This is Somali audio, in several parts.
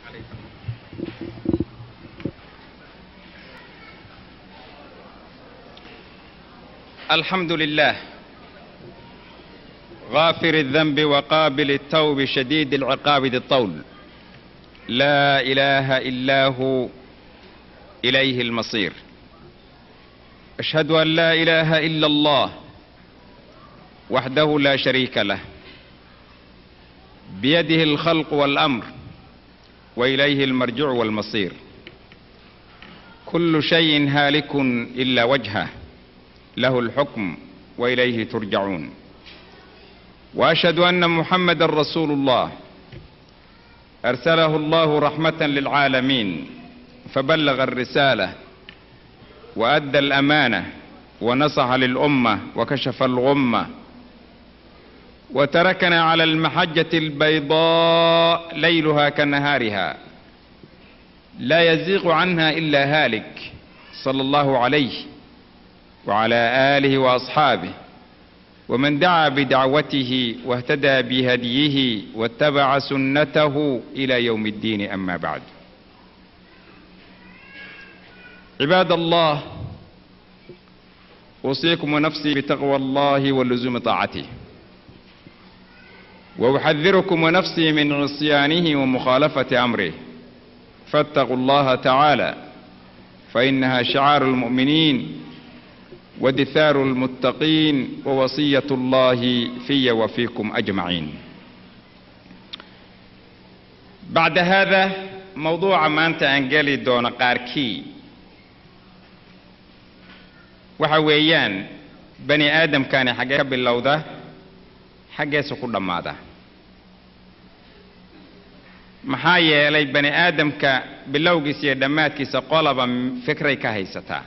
الحمد لله غافر الذنب وقابل التوب شديد العقاب ذي الطول لا اله الا هو اليه المصير اشهد ان لا اله الا الله وحده لا شريك له بيده الخلق والامر واليه المرجع والمصير كل شيء هالك الا وجهه له الحكم واليه ترجعون واشهد ان محمدا رسول الله ارسله الله رحمه للعالمين فبلغ الرساله وادى الامانه ونصح للامه وكشف الغمه وتركنا على المحجه البيضاء ليلها كنهارها لا يزيغ عنها الا هالك صلى الله عليه وعلى اله واصحابه ومن دعا بدعوته واهتدى بهديه واتبع سنته الى يوم الدين اما بعد عباد الله اوصيكم ونفسي بتقوى الله ولزوم طاعته واحذركم ونفسي من عصيانه ومخالفه امره فاتقوا الله تعالى فانها شعار المؤمنين ودثار المتقين ووصيه الله في وفيكم اجمعين بعد هذا موضوع maanta aan geli doono qaarkii waxa weeyaan bani aadamkani xaggee ka bilowda xaggeesu ku dhammaada maxaa yeelay bani aadamka bilowgiisa iyo dhammaadkiisa qolaba fikray ka haysataa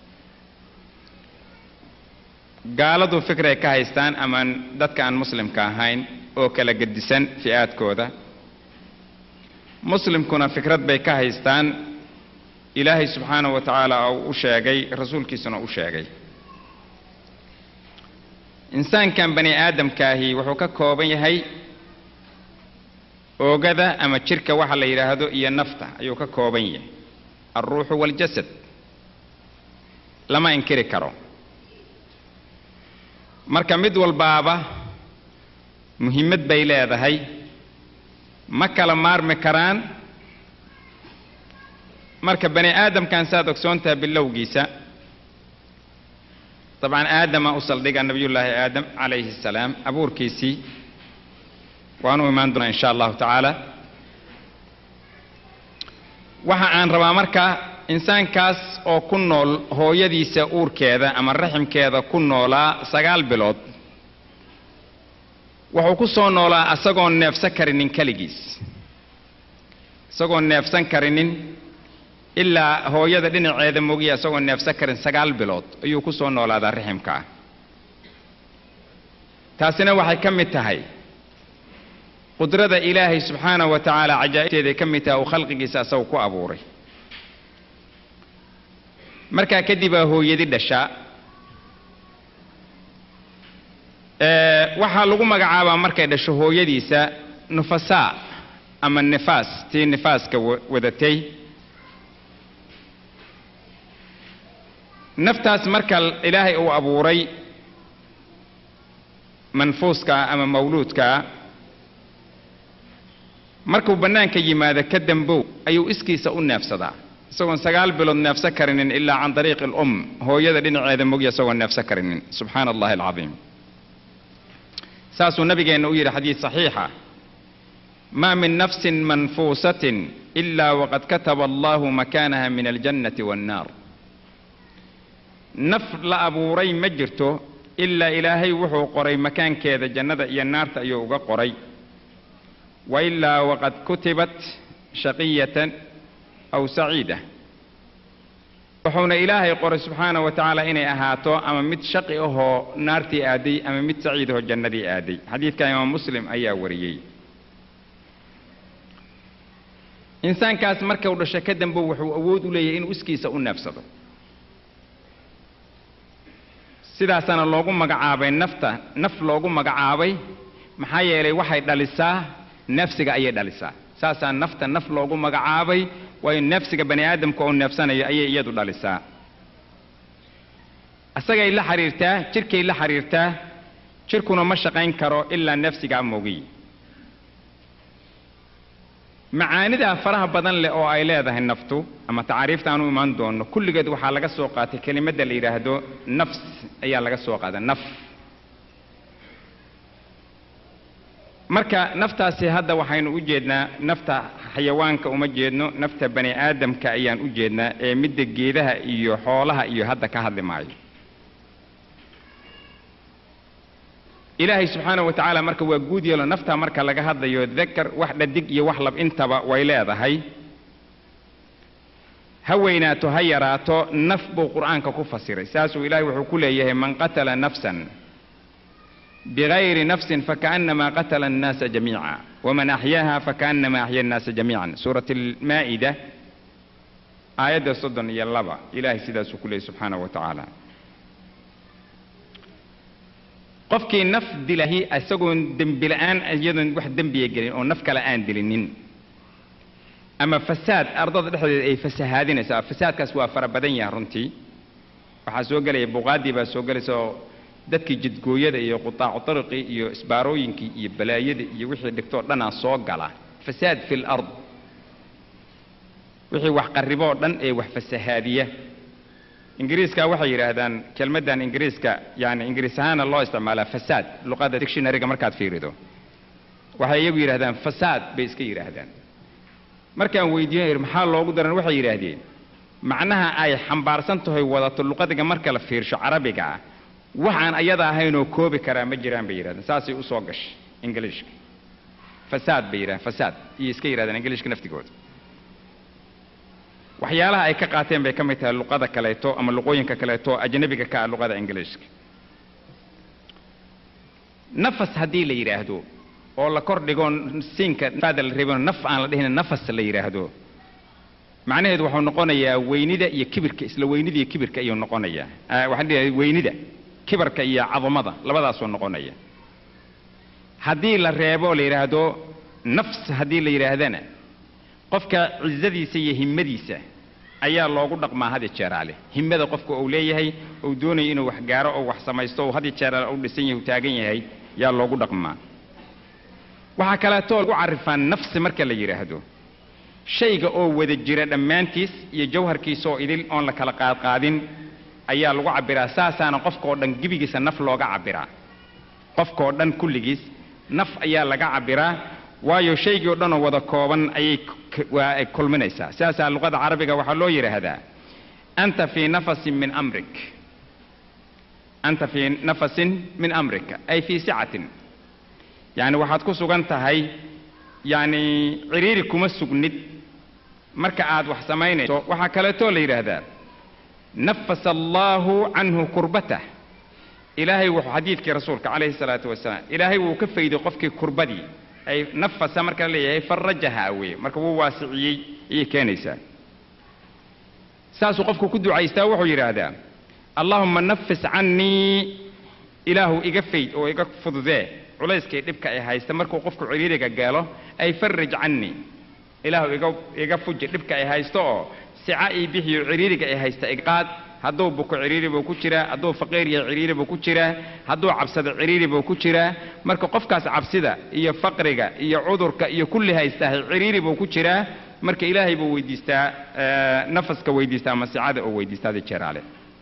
gaaladu fikray ka haystaan ama dadka aan muslimka ahayn oo kala gedisan fi'aadkooda muslimkuna fikrad bay ka haystaan ilaahay subxaanahu wa tacaala uu u sheegay rasuulkiisuna u sheegay insaankan bani aadamkaahi wuxuu ka kooban yahay oogada ama jirka waxa la yidhaahdo iyo nafta ayuu ka kooban yahay alruuxu waaljasad lama inkiri karo marka mid walbaaba muhimmad bay leedahay ma kala maarmi karaan marka bani aadamkan saad ogsoontaha bilowgiisa dabcan aadama u saldhiga nabiyullaahi aadam calayhi assalaam abuurkiisii waanu imaan doonaa insha allahu tacaala waxa aan rabaa marka insaankaas oo ku nool hooyadiisa uurkeeda ama raximkeeda ku noolaa sagaal bilood wuxuu ku soo noolaa isagoon neefsan karinin keligiis isagoon neefsan karinin ilaa hooyada dhinaceeda mogiya isagoon neefsan karin sagaal bilood ayuu ku soo noolaadaa raximka ah taasina waxay ka mid tahay qudrada ilaahay subxaanahu wa tacaala cajaa'ibteeday ka mid tahay uu khalqigiisa isagu ku abuuray markaa kadib aa hooyadi dhashaa waxaa lagu magacaabaa markay dhasho hooyadiisa nufasaa ama nifaas tii nifaaska wadatay naftaas marka ilaahay uu abuuray manfuuskaa ama mawluudkaa markuu bannaanka yimaado ka dambow ayuu iskiisa u neefsadaa isagoon sagaal bilood neefsan karinin ilaa can dariiqi alum hooyada dhinaceeda mogya isagoon neefsan karinin subxaana allahi alcadiim saasuu nabigeenna u yidhi xadiis saxiixa maa min nafsin manfuusatin ilaa waqad kataba allahu makaanaha min aljannati waannaar naf la abuuray ma jirto ilaa ilaahay wuxuu qoray makaankeeda jannada iyo naarta ayuu uga qoray wa ilaa waqad kutibat shaqiyatan aw saciida wuxuuna ilaahay qoray subxaana wa tacaala inay ahaato ama mid shaqi ahoo naartii aaday ama mid saciid ahoo jannadii aaday xadiidka imaam muslim ayaa wariyey insaankaas marka uu dhasho ka dambe wuxuu awood u leeyahay inuu iskiisa u neefsado sidaasaana loogu magacaabay nafta naf loogu magacaabay maxaa yeelay waxay dhalisaa neefsiga ayay dhalisaa saasaa nafta naf loogu magacaabay waayo neefsiga bani aadamka oo neefsanayo ayay iyadu dhalisaa isagay la xiriirtaa jirkay la xiriirtaa jirkuna ma shaqayn karo ilaa neefsigaa moogiy macaanidaa faraha badan leh oo ay leedahay naftu ama tacaariifta aan u imaan doono kulligeed waxaa laga soo qaatay kelimadda la yidhaahdo nafs ayaa laga soo qaada naf marka naftaasi hadda waxaynu u jeednaa nafta xayawaanka uma jeedno nafta bani aadamka ayaan u jeednaa ee midda geedaha iyo xoolaha iyo hadda ka hadli maayo ilaahay subxaana wa tacaala marka waa guud yeelo naftaa marka laga hadlayo dakar wax dhadig iyo wax lab intaba way leedahay ha weynaato ha yaraato naf buu qur'aanka ku fasiray saasuu ilaahay wuxuu ku leeyahay man qatala nafsan bigayri nafsin fakaanama qatala annaasa jamiica waman axyaaha fakaanama axya annaasa jamiican suurat almaa'ida aayadda soddon iyo laba ilaahay sidaasuu ku leeyahy subxaana wa tacaala qofkii naf dilahi isagoon dembi la'aan iyadoon wax dembiya gelin oo naf kale aan dilinin ama fasaad ardada dhexdeeda ay fasahaadinaysaa fasaadkaas waa fara badan yahay runtii waxaa soo gelaya buqaadii baa soo gelaysa oo dadkii jidgooyada iyo qutaacu tariqii iyo isbaarooyinkii iyo balaayada iyo wixii dhigtoo dhanaa soo gala fasaad fi lard wixii wax qarriboo dhan ee wax fasahaadiya ingiriiska waxay yidhaahdaan kelmaddan ingiriiska yani ingiriis ahaana loo isticmaalaa fasaad luqadda dictionaryga markaad fiirido waxay iyagu yidhahdaan fasaad bay iska yidhaahdaan markaan weydiiyo maxaa loogu daran waxay yidhaahdeen macnaha ay xambaarsan tahay wadato luqadiga marka la fiirsho carabiga ah waxaan ayada ahaynoo koobi karaa ma jiraan bay yidhahdeen saasay u soo gashay ingiliishka fasaad bay yidhahdeen fasaad iyo iska yidhahdeen ingiliishka naftigooda waxyaalaha ay ka qaateen bay ka mid tahay luqada kaleeto ama luqooyinka kaleeto ajnabiga ka ah luqada ingiliishka nafas haddii la yidhaahdo oo la kor dhigo siinka faada la reebano naf aan la dhihin nafas la yidhaahdo macnaheedu wuxuu noqonayaa weynida iyo kibirka isla weynida iyo kibirka ayuu noqonayaa waxaan dhihahay weynida kibirka iyo cadamada labadaasuu noqonaya haddii la reebo la yidhaahdo nafs haddii la yidhaahdana qofka cizadiisa iyo himmadiisa ayaa loogu dhaqmaa hadi jeeraale himmada qofka uu leeyahay uu doonayo inuu wax gaaro oo wax samaysto uu hadi jeeraale u dhisan yahay u taagan yahay yaa loogu dhaqmaa waxaa kaleetoo lagu carifaa nafsi marka la yidhaahdo shayga oo wada jira dhammaantiis iyo jawharkiisa oo idil oon la kala qaadqaadin ayaa lagu cabbiraa saasaana qofkaoo dhan gebigiisa naf looga cabbiraa qofkaoo dhan kulligiis naf ayaa laga cabbiraa waayo shaygii o dhan oo wada kooban ayay waa ay kulminaysaa sidaasaa luqada carabiga waxaa loo yidhaahdaa anta fii nafasin min amrik anta fii nafasin min amrika ay fii sicatin yacni waxaad ku sugan tahay yacni ciriiri kuma sugnid marka aad wax samaynayso waxaa kaleetoo la yidhaahdaa nafasa allaahu canhu kurbatah ilaahay wuxuu xadiidkii rasuulka calayhi salaatu wasalaam ilaahay wuu ka fayday qofkii kurbadii ay nafasa marka la leeyahay farajaha weye marka wuu waasiciyey ayay keenaysaa saasuu qofku ku ducaystaa wuxuu yidhaahdaa allaahumma nafis cannii ilaahu iga fayd oo iga fududee culayskay dhibka ay haysta markuu qofku ciriiriga gaalo ay farij cannii ilaahu iga iga fuji dhibka ay haysto oo sica ii bixiyo ciriiriga ay haysta iqaad hadduu buko ciriiri buu ku jiraa hadduu faqiir yahay ciriiri buu ku jiraa hadduu cabsado ciriiri buu ku jiraa marka qofkaas cabsida iyo faqriga iyo cudurka iyo kulli haystahay ciriiri buu ku jiraa marka ilaahay buu weydiistaa nafaska weydiistaa ama sicada oo weydiistaa hadi jeeraale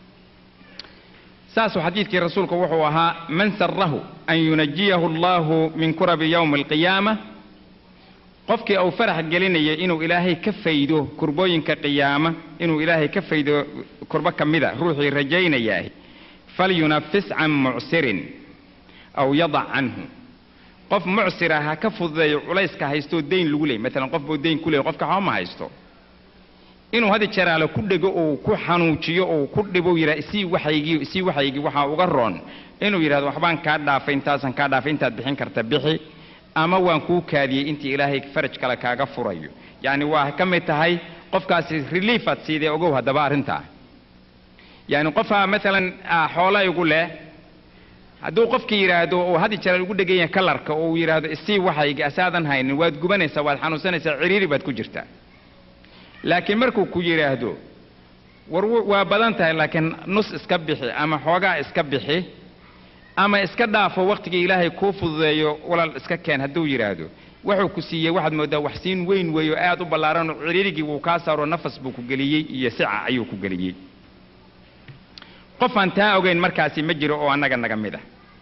saasuu xadiidkii rasuulku wuxuu ahaa man sarahu an yunajiyahu allahu min kurabi yowmi alqiyaama qofkii uu farax gelinaya inuu ilaahay ka faydo kurbooyinka qiyaama inuu ilaahay ka faydo kurbo ka mida ruuxii rajaynayaa falyunafis can mucsirin aw yadac canhu qof mucsira ha ka fududeeyo culayska haystoo dayn lagu leeyay maalan qof buu dayn ku leeyay qofka waxba ma haysto inuu hadi jeraale ku dhego oo ku xanuujiyo oo ku dhibo yidhaha isii waxaygii isii waxaygii waxaa uga roon inuu yidhahdo waxbaan kaa dhaafay intaasan kaa dhaafay intaad bixin karta bixi ama waan kuu kaadiyey intii ilaahay faraj kale kaaga furayo yacni waa ka mid tahay qofkaasi relief aad siidee ogow haddaba arrintaa yacni qofaa maalan xoolo igu leh hadduu qofkii yidhaahdo uu had jeer ugu dhegan yahay kalarka oo uu yidhaahdo isii waxayga asaadan haynin waad gubanaysaa waad xanuunsanaysaa ciriiri baad ku jirtaa laakiin markuu ku yidhaahdo war waa badan tahay laakiin nus iska bixi ama xoogaa iska bixi ama iska dhaafo wakhtigii ilaahay kuu fududeeyo walaal iska keen hadduu yidhaahdo wuxuu ku siiyey waxaad mooddaa waxsiin weyn weeyo aad u ballaaran oo ciriirigii wuu kaa saaro nafas buu ku geliyey iyo sica ayuu ku geliyey qof aan taa ogeyn markaasi ma jiro oo annaga naga mid ah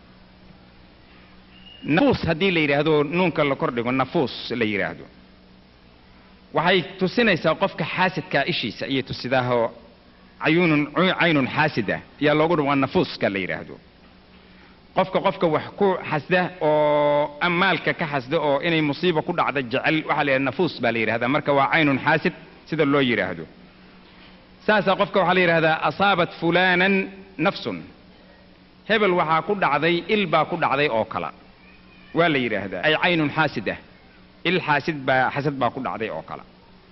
nafuus haddii la yidhaahdo nuunka la kordhigo nafuus la yidhaahdo waxay tusinaysaa qofka xaasidkaa ishiisa ayay tusidaahoo cayuunun caynun xaasida ayaa loogu dhumaa nafuuska la yidhaahdo qofka qofka wax ku xasda oo maalka ka xasda oo inay musiiba ku dhacda jecel waxaa la yidhahda nafuus baa la yidhahdaa marka waa caynun xaasid sida loo yidhaahdo saasaa qofka waxaa la yidhahdaa asaabat fulaanan nafsun hebel waxaa ku dhacday il baa ku dhacday oo kala waa la yidhaahdaa ay caynun xaasida il xaasid baa xasad baa ku dhacday oo kale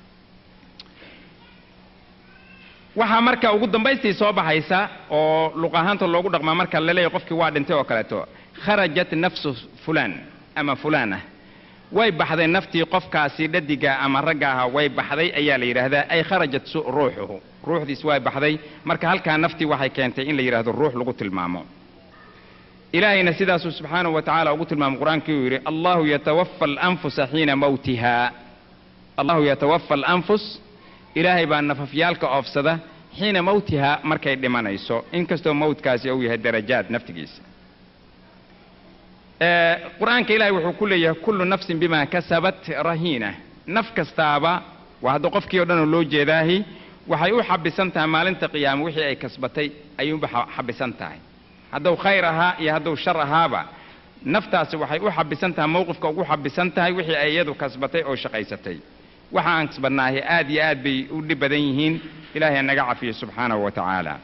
waxaa marka ugu dambaystii soo baxaysa oo luq ahaanta loogu dhaqmaa marka la leeyahy qofkii waa dhintay oo kaleeto kharajat nafsu fulaan ama fulaana way baxday naftii qofkaasi dhadiga ama ragga ahaa way baxday ayaa la yidhaahdaa ay kharajat ruuxuhu ruuxdiis way baxday marka halkaa naftii waxay keentay in la yidhahdo ruux lagu tilmaamo ilaahayna sidaasuu subxaanahu wa tacaala ugu tilmaamay qur-aankii uu yidhi allahu yatawafa alanfusa xiina mawtiha allahu yatawafa alanfus ilaahay baa nafafyaalka oofsada xiina mawtiha markay dhimanayso inkastoo mawtkaasi uu yahay darajaad naftigiisa qur-aanka ilaahay wuxuu ku leeyahay kullu nafsin bima kasabat rahiina naf kastaaba waa hadda qofkii o dhan oo loo jeedaahi waxay u xabisan tahay maalinta qiyaama wixii ay kasbatay ayuunba xabisan tahay hadduu khayr ahaa iyo hadduu shar ahaaba naftaasi waxay u xabisan tahay mowqifka ugu xabisan tahay wixii ay iyadu kasbatay oo shaqaysatay waxa aan kasbannaahi aad iyo aad bay u dhib badan yihiin ilaahay naga cafiyo subxaanahu wa tacaala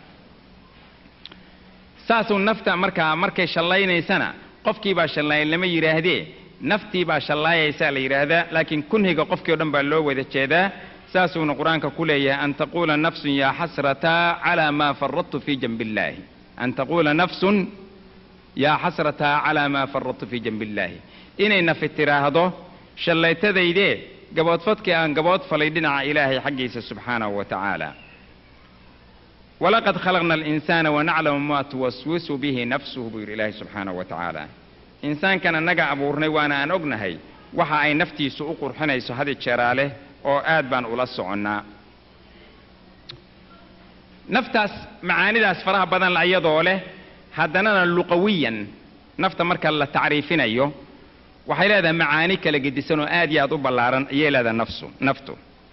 saasuu nafta markaa markay shallaynaysana qofkii baa shallayn lama yidhaahdee naftii baa shallaayaysaa la yidhaahdaa laakiin kunhiga qofkii o dhan baa loo wada jeedaa saasuuna qur-aanka ku leeyahay an taquula nafsun yaa xasrataa calaa maa faradtu fii janbi illaahi an taquula nafsun yaa xasrataa calaa maa faradtu fii janbi illaahi inay nafi tiraahdo shallaytadaydee gaboodfadkii aan gabood falay dhinaca ilaahay xaggiisa subxaanahu wa tacaala walaqad khalaqna alinsaana wanaclamu maa tuwaswisu bihi nafsuhu buu yidhi ilaahay subxaanahu wa tacaala insaankan annaga abuurnay waana aan ognahay waxa ay naftiisu u qurxinayso hadi jeeraaleh oo aad baan ula soconnaa naftaas macaanidaas faraha badan iyadoo leh haddanana luqawiyan nafta marka la tacriifinayo waxay leedahay macaani kala gedisan oo aad iyo aad u ballaaran ayay leedahay nafsu naftu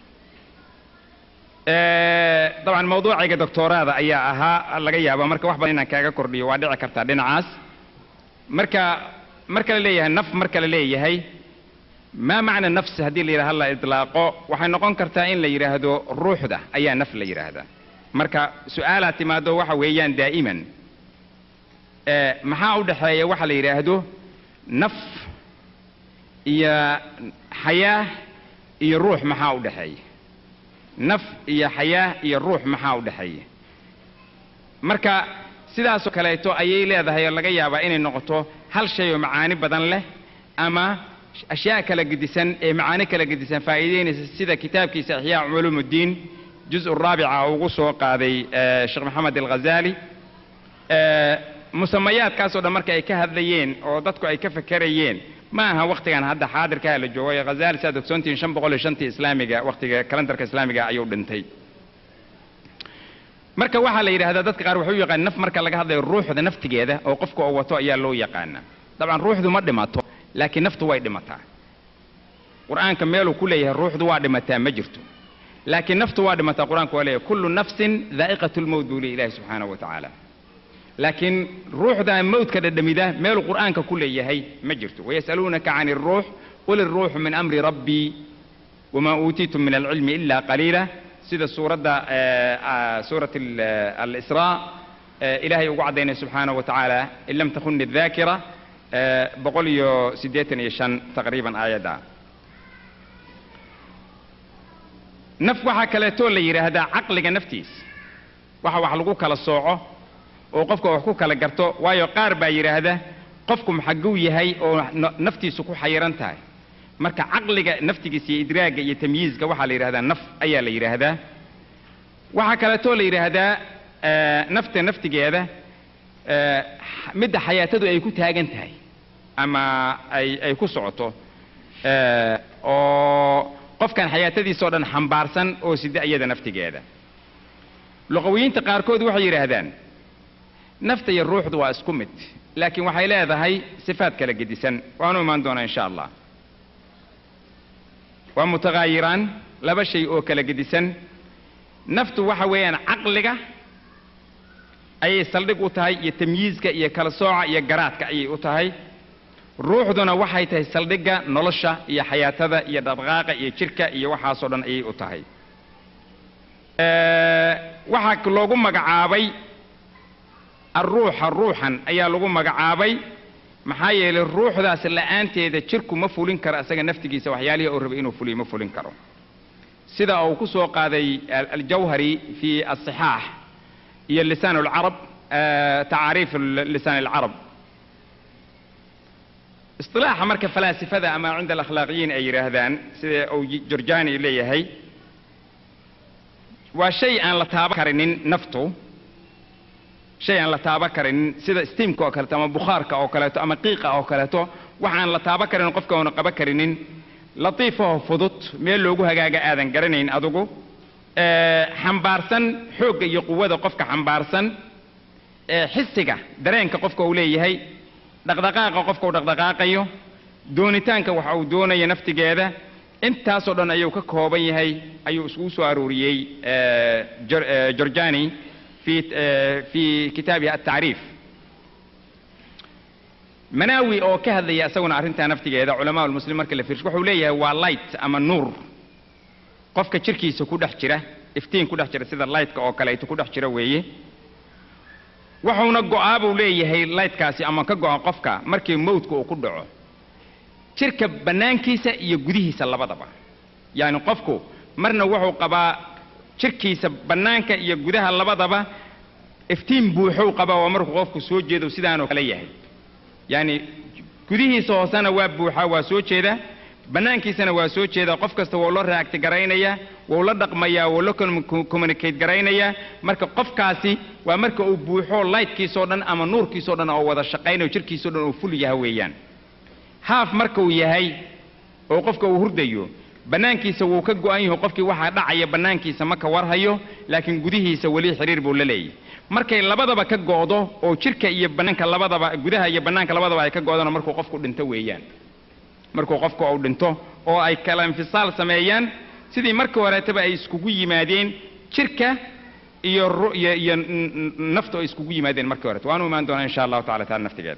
dabcan mawduucayga doctooraada ayaa ahaa laga yaaba marka wax badan inaan kaaga kordhiyo waa dhici kartaa dhinacaas marka marka la leeyahay naf marka la leeyahay maa macna nafsi haddii la yidhaha la idlaaqo waxay noqon kartaa in la yidhaahdo ruuxda ayaa naf la yidhaahdaa marka su-aalaa timaado waxa weeyaan daa'iman maxaa u dhexeeya waxa la yidhaahdo naf iyo xayaah iyo ruux maxaa u dhexeeya naf iyo xayaah iyo ruux maxaa u dhexeeya marka sidaasoo kaleeto ayay leedahay oo laga yaabaa inay noqoto hal shay oo macaani badan leh ama ashyaa kala gedisan ee macaani kala gedisan faa'iideynaysa sida kitaabkiisa axyaa culuumuddiin juz raabica ugu soo qaaday sheekh maxamed alghazaali musamayaadkaasoo dhan marka ay ka hadlayeen oo dadku ay ka fekerayeen ma aha waktigan hadda xaadirkaa la joogo hazaali saad ogsoontihiin shan boqol iyo shantii islaamiga waktiga kalendarka islaamiga ayuu dhintay marka waxaa la yidhahdaa dadka qaar waxay u yaqaan naf marka laga hadlayo ruuxda naftigeeda oo qofka oo wato ayaa loo yaqaana dabcan ruuxdu ma dhimato laakiin naftu way dhimataa qur-aanka meeluu ku leeyahay ruuxdu waa dhimataa ma jirto laakiin naftu waa dhimataa qur-aanku waa leeyahay kullu nafsin daa'iqatu lmowt buu leey ilahi subxaanahu wa tacaala laakiin ruuxda mowdka dhadhamida meeluu qur'aanka ku leeyahay ma jirto wayas'aluunaka can iruux qul iruuxu min amri rabbii wamaa uutiitum min alcilmi ila qaliila sida suuradda suurat alisraa ilaahay ugu caddaynay subxaanahu wa tacaala in lam takuni daakira boqol iyo siddeetan iyo shan taqriiban aayadda naf waxaa kaleetoo la yidhaahdaa caqliga naftiis waxa wax lagu kala sooco oo qofka wax ku kala garto waayo qaar baa yidhaahda qofku maxaguu yahay oo na- naftiisu ku xayiran tahay marka caqliga naftigiisa iyo idraagga iyo tamyiizka waxaa la yidhahdaa naf ayaa la yidhaahdaa waxaa kaleetoo la yidhaahdaa eh, nafta naftigeeda eh, midda xayaatadu ay ku taagan tahay ama ay ay ku socoto eh, oo qofkan xayaatadiisa oo dhan xambaarsan oo sida iyada naftigeeda luqawiyiinta qaarkood waxay yidhaahdaan nafta iyo ruuxdu waa isku mid laakiin waxay leedahay sifaad kala gedisan waanu imaan doonaa insha allah waa mutagaayiraan laba shay oo kala gedisan naftu waxa weeyaan caqliga ayay saldhig u tahay iyo tamyiizka iyo kala sooca iyo garaadka ayay u tahay ruuxduna waxay tahay saldhigga nolosha iyo xayaatada iyo dhaqdhaqaaqa iyo jirka iyo waxaasoo dhan ayay u tahay Eh, waxaa loogu magacaabay arruuxa ruuxan ayaa lagu magacaabay maxaa yeelay ruuxdaas la'aanteeda jirku ma fulin karo asaga naftigiisa waxyaalihii uu rabay inuu fuliyo ma fulin karo sida uu ku soo qaaday al- aljawhari fi asixaax iyo lisaan alcarab eh, tacaariif l- lisaan alcarab isilaaxa marka falaasifada ama cinda alakhlaaqiyiin ay yidhaahdaan sida uu jorjani leeyahay waa shay aan la taaban karinin naftu shay aan la taaban karinin sida steamka oo kaleeto ama bukhaarka oo kaleeto ama qiiqa oo kaleeto waxaan la taaban karinin qofka una qaban karinin latiifahoo fudud meel loogu hagaaga aadan garanayn adigu Eh, xambaarsan xoogga iyo quwada qofka xambaarsan eh, xisiga dareenka qofka uu leeyahay dhaqdhaqaaqa qofka uu dhaqdhaqaaqayo doonitaanka waxa uu doonayo naftigeeda intaasoo dhan ayuu ka kooban yahay ayuu iskugu soo arooriyey eh, Jor- eh, jorjani fi eh, fi kitaabihi atacriif manaawi oo ka hadlaya isaguna arrintaa naftigeeda culamaa lmuslim marka la fiirsho wuxuu leeyahay waa light ama nuur qofka jirkiisa ku dhex jira iftiin ku dhex jira sida lightka oo kaleeto ku dhex jira weeye wuxuuna go'aa buu leeyahay lightkaasi ama ka go'a qofka markii mawdka uu ku dhaco jirka bannaankiisa iyo gudihiisa labadaba yacni qofku marna wuxuu qabaa jirkiisa bannaanka iyo gudaha labadaba iftiin buuxow qabaa waa markuu qofku soo jeedo sidaanoo kale yahay yacni gudihiisa hoosena waa buuxaa waa soo jeeda bannaankiisana waa soo jeeda qof kasta wuu la raacti garaynaya wuu la dhaqmayaa wuu la commu- communicate garaynayaa marka qofkaasi waa marka uu buuxo lightkiisoo dhan ama nuurkiisoo dhan oo wada shaqaynayo jirkiisoo dhan uu ful yaha weeyaan haaf marka uu yahay oo qofka uu hurdayo bannaankiisa wuu ka go'an yahay qofkii waxaa dhacaya bannaankiisa ma ka warhayo laakiin gudihiisa weli xiriir buu la leeyahay markay labadaba ka go'do oo jirka iyo bannaanka labadaba gudaha iyo bannaanka labadaba ay ka go'dana markuu qofku dhinto weeyaan markuu qofku uu dhinto oo ay kala infisaal sameeyaan sidii markii horeetaba ay iskugu yimaadeen jirka iyo ru- iyo iyo n- n- naftu ay iskugu yimaadeen markii horeeta waanu imaan doonaa insha allahu tacala taala naftigeeda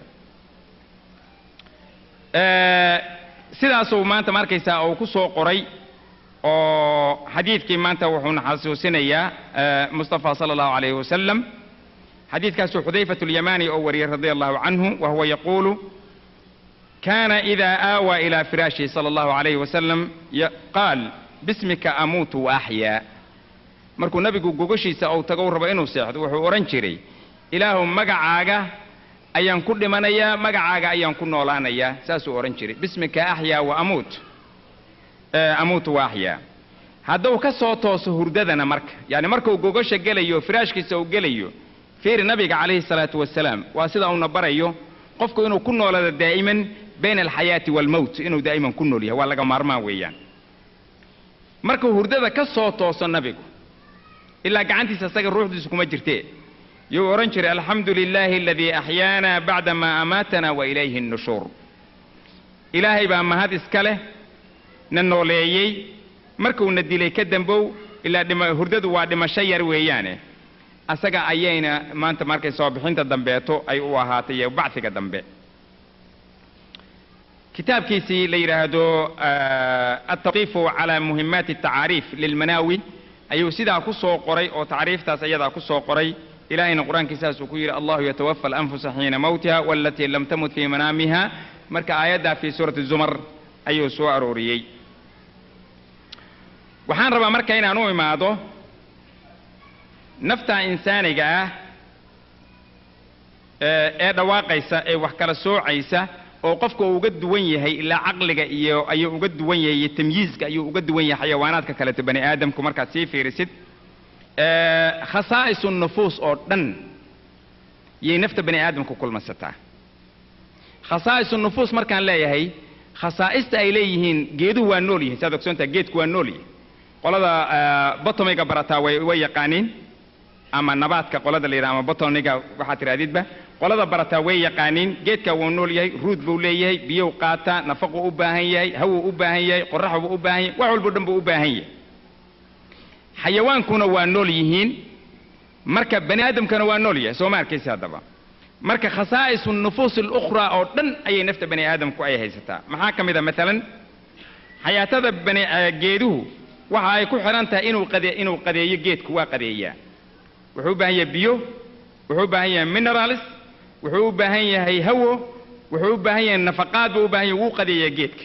Eh, sidaasuu maanta ma arkaysaa uu ku soo qoray oo xadiidkii maanta wuxuuna xasuusinayaa eh, mustafa sala allahu calayhi wasalam xadiidkaasuu xudayfatu lyamani oo wariyey radia allahu canhu wa huwa yaquulu كان إذا آوى إلى فراشه صلى الله عليه وسلم ي- قال باسمك أموت وأحيا markuu nabigu gogashiisa uu tago rabo inuu seexdo wuxuu odhan jiray ilaahu magacaaga ayaan ku dhimanayaa magacaaga ayaan ku noolaanayaa saasuu odhan jiray bismika axyaa wa amuut Eh, amuutu wa axyaa hadduu ka soo tooso hurdadana marka yani markuu gogasha gelayo firaashkiisa uu gelayo fiiri nabiga calayhi salaatu wasalaam waa sida uuna barayo qofku inuu ku noolado daa'iman bayna alxayaati waalmowt inuu daa'iman ku nool yahay waa laga maarmaan weeyaan markuu hurdada ka soo tooso nabigu ilaa gacantiisa isaga ruuxdiisu kuma jirtee yuu odhan jiray alxamdu lilaahi aladii axyaana bacda maa amaatana wa ilayhi nnushuur ilaahay baa mahad iska leh na nooleeyey markuuna dilay ka dambow ilaa dhima hurdadu waa dhimasho yar weeyaane asaga ayayna maanta markay soo bixinta dambeeto ay u ahaatay iyo bacfiga dambe kitaabkiisii la yidhaahdo altawqiifu cala muhimaati atacaariif lilmanaawi ayuu sidaa ku soo qoray oo tacriiftaas ayadaa ku soo qoray ilahayna qur-aankiisaas uu ku yidhi allahu yatawafa alanfusa xiina mawtiha walatii lam tamut fii manaamiha marka aayaddaa fii suurati zumar ayuu soo arooriyey waxaan rabaa marka inaan u imaado nafta insaaniga ah ee ee dhawaaqaysa ee wax kala soocaysa oo qofka uu uga duwan yahay ilaa caqliga iyo ayuu uga duwan yahay iyo tamyiizka ayuu uga duwan yahay xayawaanaadka kaleeto bani aadamku markaad sii fiirisid ee khasaa'isu nufuus oo dhan yay nafta bani aadamku kulmasataa khasaa'isu nufuus markaan leeyahay khasaa'ista ay leeyihiin geeduhu waa nool yihin saad ogsoontaha geedku waa nool yihin qolada botomiga barataa way way yaqaaniin ama nabaadka qolada la yidhaha ama botoniga waxaad tidhahdidba qolada barataa way yaqaaniin geedka wuu nool yahay ruud buu leeyahay biyou qaataa nafaquu u baahan yahay hawuu u baahan yahay qorax buu u baahan yahay wax walbo dhan buu u baahan yahay xayawaankuna waa nool yihiin marka bani aadamkana waa nool yahay soo ma arkaysa haddaba marka khasaa'isu nufuus alukhraa oo dhan ayay nafta bani aadamku ay haysataa maxaa ka mid a maalan xayaatada bani geeduhu waxa ay ku xidhan tahay inuu qade inuu qadeeyo geedku waa qadeeyaa wuxuu u baahan yahay biyo wuxuu u baahan yahay minerals wuxuu u baahan yahay hawo wuxuu u baahan yahay nafaqaad buu u baahan yahay wuu qadeeyaa geedka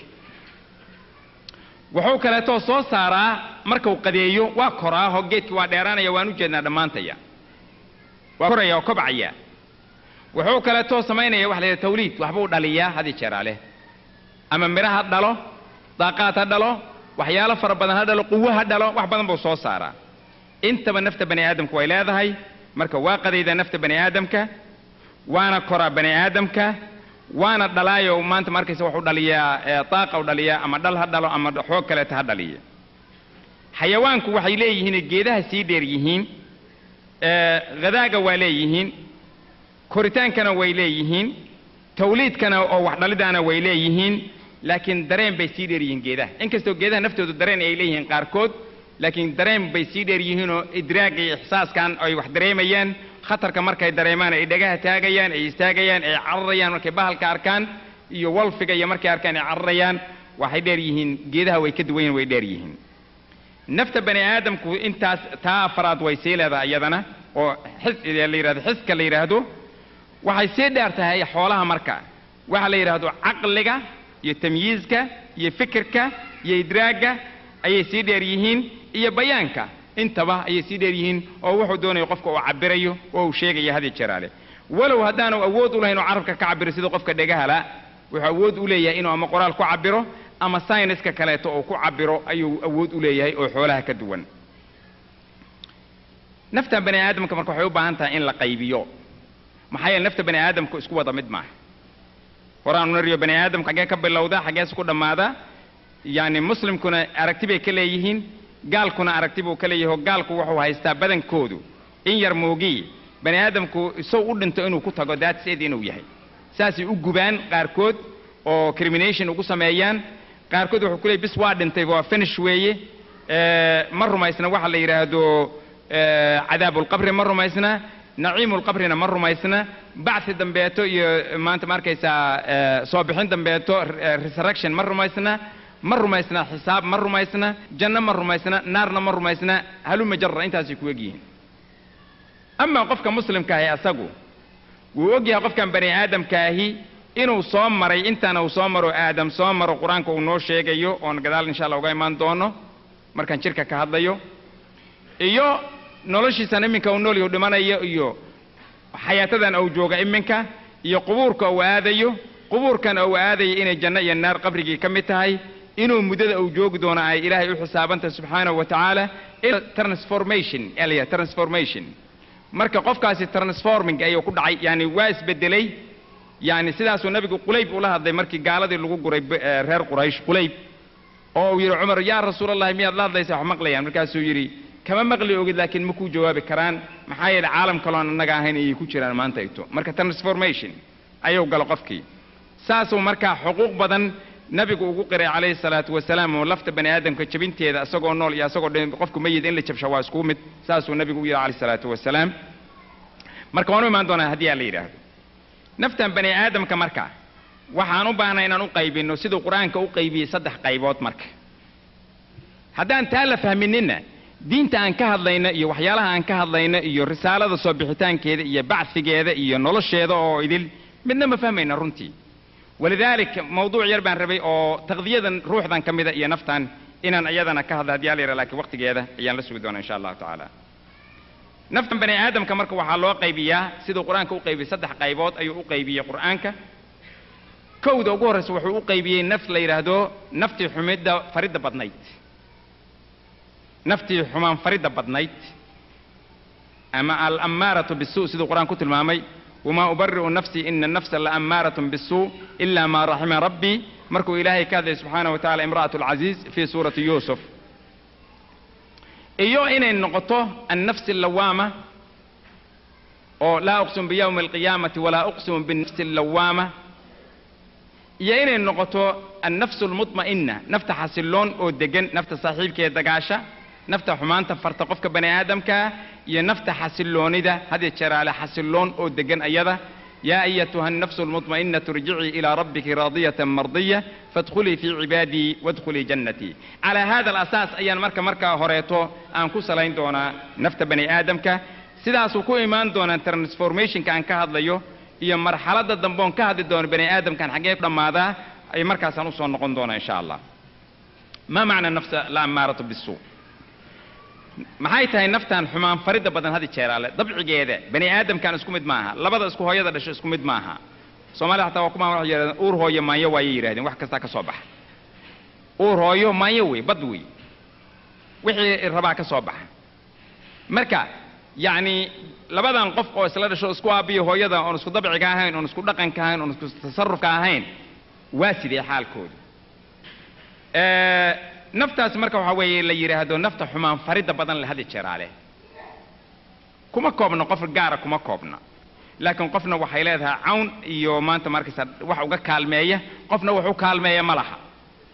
wuxuu kaleetoo soo saaraa markuu qadeeyo waa koraaho geedki waa dheeraanaya waan u jeednaa dhammaantaya waa koraya oo kobcaya wuxuu kaleetoo samaynaya waxa la yidhaha tawliid waxbuu dhaliyaa hadi jeeraa leh ama midho ha dhalo daaqaad ha dhalo waxyaalo fara badan ha dhalo quwo ha dhalo wax badan buu soo saaraa intaba nafta bani aadamku way leedahay marka waa qadayda nafta bani aadamka waana koraa bani aadamka waana dhalaayo maanta markaysa wuxuu dhaliyaa daaqa u dhaliyaa ama dhal ha dhalo ama xoog kaleeta ha dhaliya xayawaanku waxay leeyihiin geedaha sii dheer yihiin hadaaga waa leeyihiin koritaankana way leeyihiin tawliidkana oo wax dhalidaana way leeyihiin laakiin dareen bay sii dheer yihiin geedaha inkastoo geedaha naftoodu dareen ay leeyihiin qaarkood laakiin dareen bay sii dheer yihiinoo idraaga iyo ixsaaskan ay wax dareemayaan khatarka markay dareemaan ay dhagaha taagayaan ay istaagayaan ay cararayaan markay bahalka arkaan iyo walfiga iyo markay arkaan ay cararayaan waxay dheer yihiin geedaha way ka duwan yihin way dheer yihiin nafta bani aadamku intaas taa afaraad way sii leedahay iyadana oo xis la yidhahdo xiska la yidhaahdo waxay sii dheer tahay xoolaha marka waxa la yidhaahdo caqliga iyo tamyiizka iyo fikirka iyo idraagga ayay sii dheer yihiin iyo bayaanka intaba ayay sii dheer yihiin oo wuxuu doonayo qofka uu cabirayo oo uu sheegayo hadi jeraale walow haddaanu awood u lahayn oo carabka ka cabiro sida qofka dhegahala wuxuu awood u leeyahay inuu ama qoraal ku cabiro ama sayniska kaleeto uu ku cabiro ayuu awood u leeyahay oo xoolaha ka duwan nafta bani aadamka marka waxay u baahan tahay in la qaybiyo maxaa yeele nafta bani aadamku isku wada mid maaha horaanu nariyo bani aadamku xaggee ka bilowda xaggees ku dhammaada yacni muslimkuna aragti bay ka leeyihiin gaalkuna aragti buu ka leeyahay oo gaalku wuxuu haystaa badankoodu in yar moogii bani aadamku isaw u dhinto inuu ku tago daadseed inuu yahay saasay u gubaan qaarkood oo crimination ugu sameeyaan qaarkood wuxuu ku leeyay bis waa dhintay waa finish weeye ma rumaysna waxa la yidhaahdo cadaabulqabri ma rumaysna naciimulqabrina ma rumaysna bacthi dambeeto iyo maanta ma arkaysaa soo bixin dambeeto resurrection ma rumaysna ma rumaysna xisaab ma rumaysna janno ma rumaysna naarna ma rumaysna haluma jarra intaasay ku egyihiin amaa qofka muslimkaahi asagu wuu ogyahay qofkan bani aadamkaahi inuu soo maray intaana uu soo maro aadam soo maro qur-aanka uu noo sheegayo oon gadaal insha allah uga imaan doono markaan jirka ka hadlayo iyo noloshiisan iminka uu noolyahu dhimanayo iyo xayaatadan uu jooga iminka iyo qubuurka uu aadayo qubuurkan uu aadayo inay janno iyo naar qabrigii ka mid tahay inuu muddada uu joogi doono ay ilaahay u xisaabantahay subxaanahu wa tacaala transformation elya transformation marka qofkaasi transforming ayuu ku dhacay yani waa isbedelay yani sidaasuu nabigu qulayb ula hadlay markii gaaladii lagu guray reer quraysh qulayb oo uu yidhi cumar yaa rasuulallahi miyaad la hadlaysaa wax maqlayaan markaasuu yidhi kama maqli ogid laakiin ma kuu jawaabi karaan maxaa yeele caalam kaloon annaga ahayn ayay ku jiraan maanta ito marka transformation ayuu galo qofkii saasuu markaa xuquuq badan nabigu ugu qiray calayhi salaatu wasalaam oo lafta bani aadamka jabinteeda isagoo nool iyo isagoo dhin qofku mayid in la jabsha waa isku mid saasuu nabigu u yidhi calayhi salaatu wasalaam marka waan u imaan doonaa haddii aa la yidhaahdo naftan bani aadamka marka waxaan u baahnay inaan u qaybinno siduu qur-aanka u qaybiyey saddex qaybood marka haddaan taa la fahmininna diinta aan ka hadlayno iyo waxyaalaha aan ka hadlayno iyo risaalada soo bixitaankeeda iyo bacfigeeda iyo nolosheeda oo idil midna ma fahmayna runtii walidaalika mawduuc yar baan rabay oo taqdiyadan ruuxdan ka mida iyo naftan inaan iyadana ka hadla haddii ala yara lakiin waqtigeeda ayaan la sugi doonaa insha allahu tacaala naftan bani aadamka marka waxaa loo qaybiyaa siduu qur-aanka u qaybiyey saddex qaybood ayuu u qaybiyey qur-aanka kowda ugu horreysa wuxuu u qaybiyey naf la yidhaahdo naftii xumidda faridda badnayd naftii xumaan faridda badnayd ama alammaaratu bisuu siduu qur-aan ku tilmaamay wamaa ubari'u nafsii ina nafsa laamaaratun bisuu ila maa raxima rabbii markuu ilaahay ka hadlayay subxaanahu wa tacala imra'atu alcaziiz fii suurati yuusuf iyo inay noqoto annafsi allawaama oo laa uqsimu biyawmi alqiyaamati walaa uqsimu binafsi allawaama iyo inay noqoto annafsu almutma'inna nafta xasilloon oo degan nafta saaxiibkeeda dagaasha nafta xumaanta farta qofka bani aadamkaa iyo nafta xasilloonida had jeeraale xasilloon oo degan ayada yaa ayatuha annafsu almutma'inatu irjicii ilaa rabbiki raadiyatan mardiya faadkhulii fii cibaadii waadkhulii jannatii calaa hada alasaas ayaan marka markaa horeeto aan ku salayn doonaa nafta bani aadamka sidaasuu ku imaan doonaa transformationka aan ka hadlayo iyo marxaladda dambe oon ka hadli doono bani aadamkan xaggee ku dhammaadaa ay markaasaan usoo noqon doonaa insha allah ma macna nafsa la ammaaratu bisuu maxay tahay naftan xumaan faridda badan hadi jeeraale dabcigeeda bani aadamkan isku mid maaha labada isku hooyada dhasho isku mid maaha soomaalida xataa waa kuma waxay yidhahdeen uur hooyo maanyo waayay yidhahdeen wax kastaa ka soo baxa uur hooyo maanyo wey bad wey wixii rabaa ka soo baxa marka yacni labadan qof oo isla dhasho isku aabiyo hooyada oon isku dabciga ahayn oon isku dhaqanka ahayn oon isku tasarufka ahayn waa sidee xaalkooda naftaas marka waxaa weeye la yidhaahdo nafta xumaan faridda badan le hadi jeeraale kuma koobna qof gaara kuma koobna laakiin qofna waxay leedahay cawn iyo maanta markaysa wax uga kaalmeeya qofna wax u kaalmeeya ma laha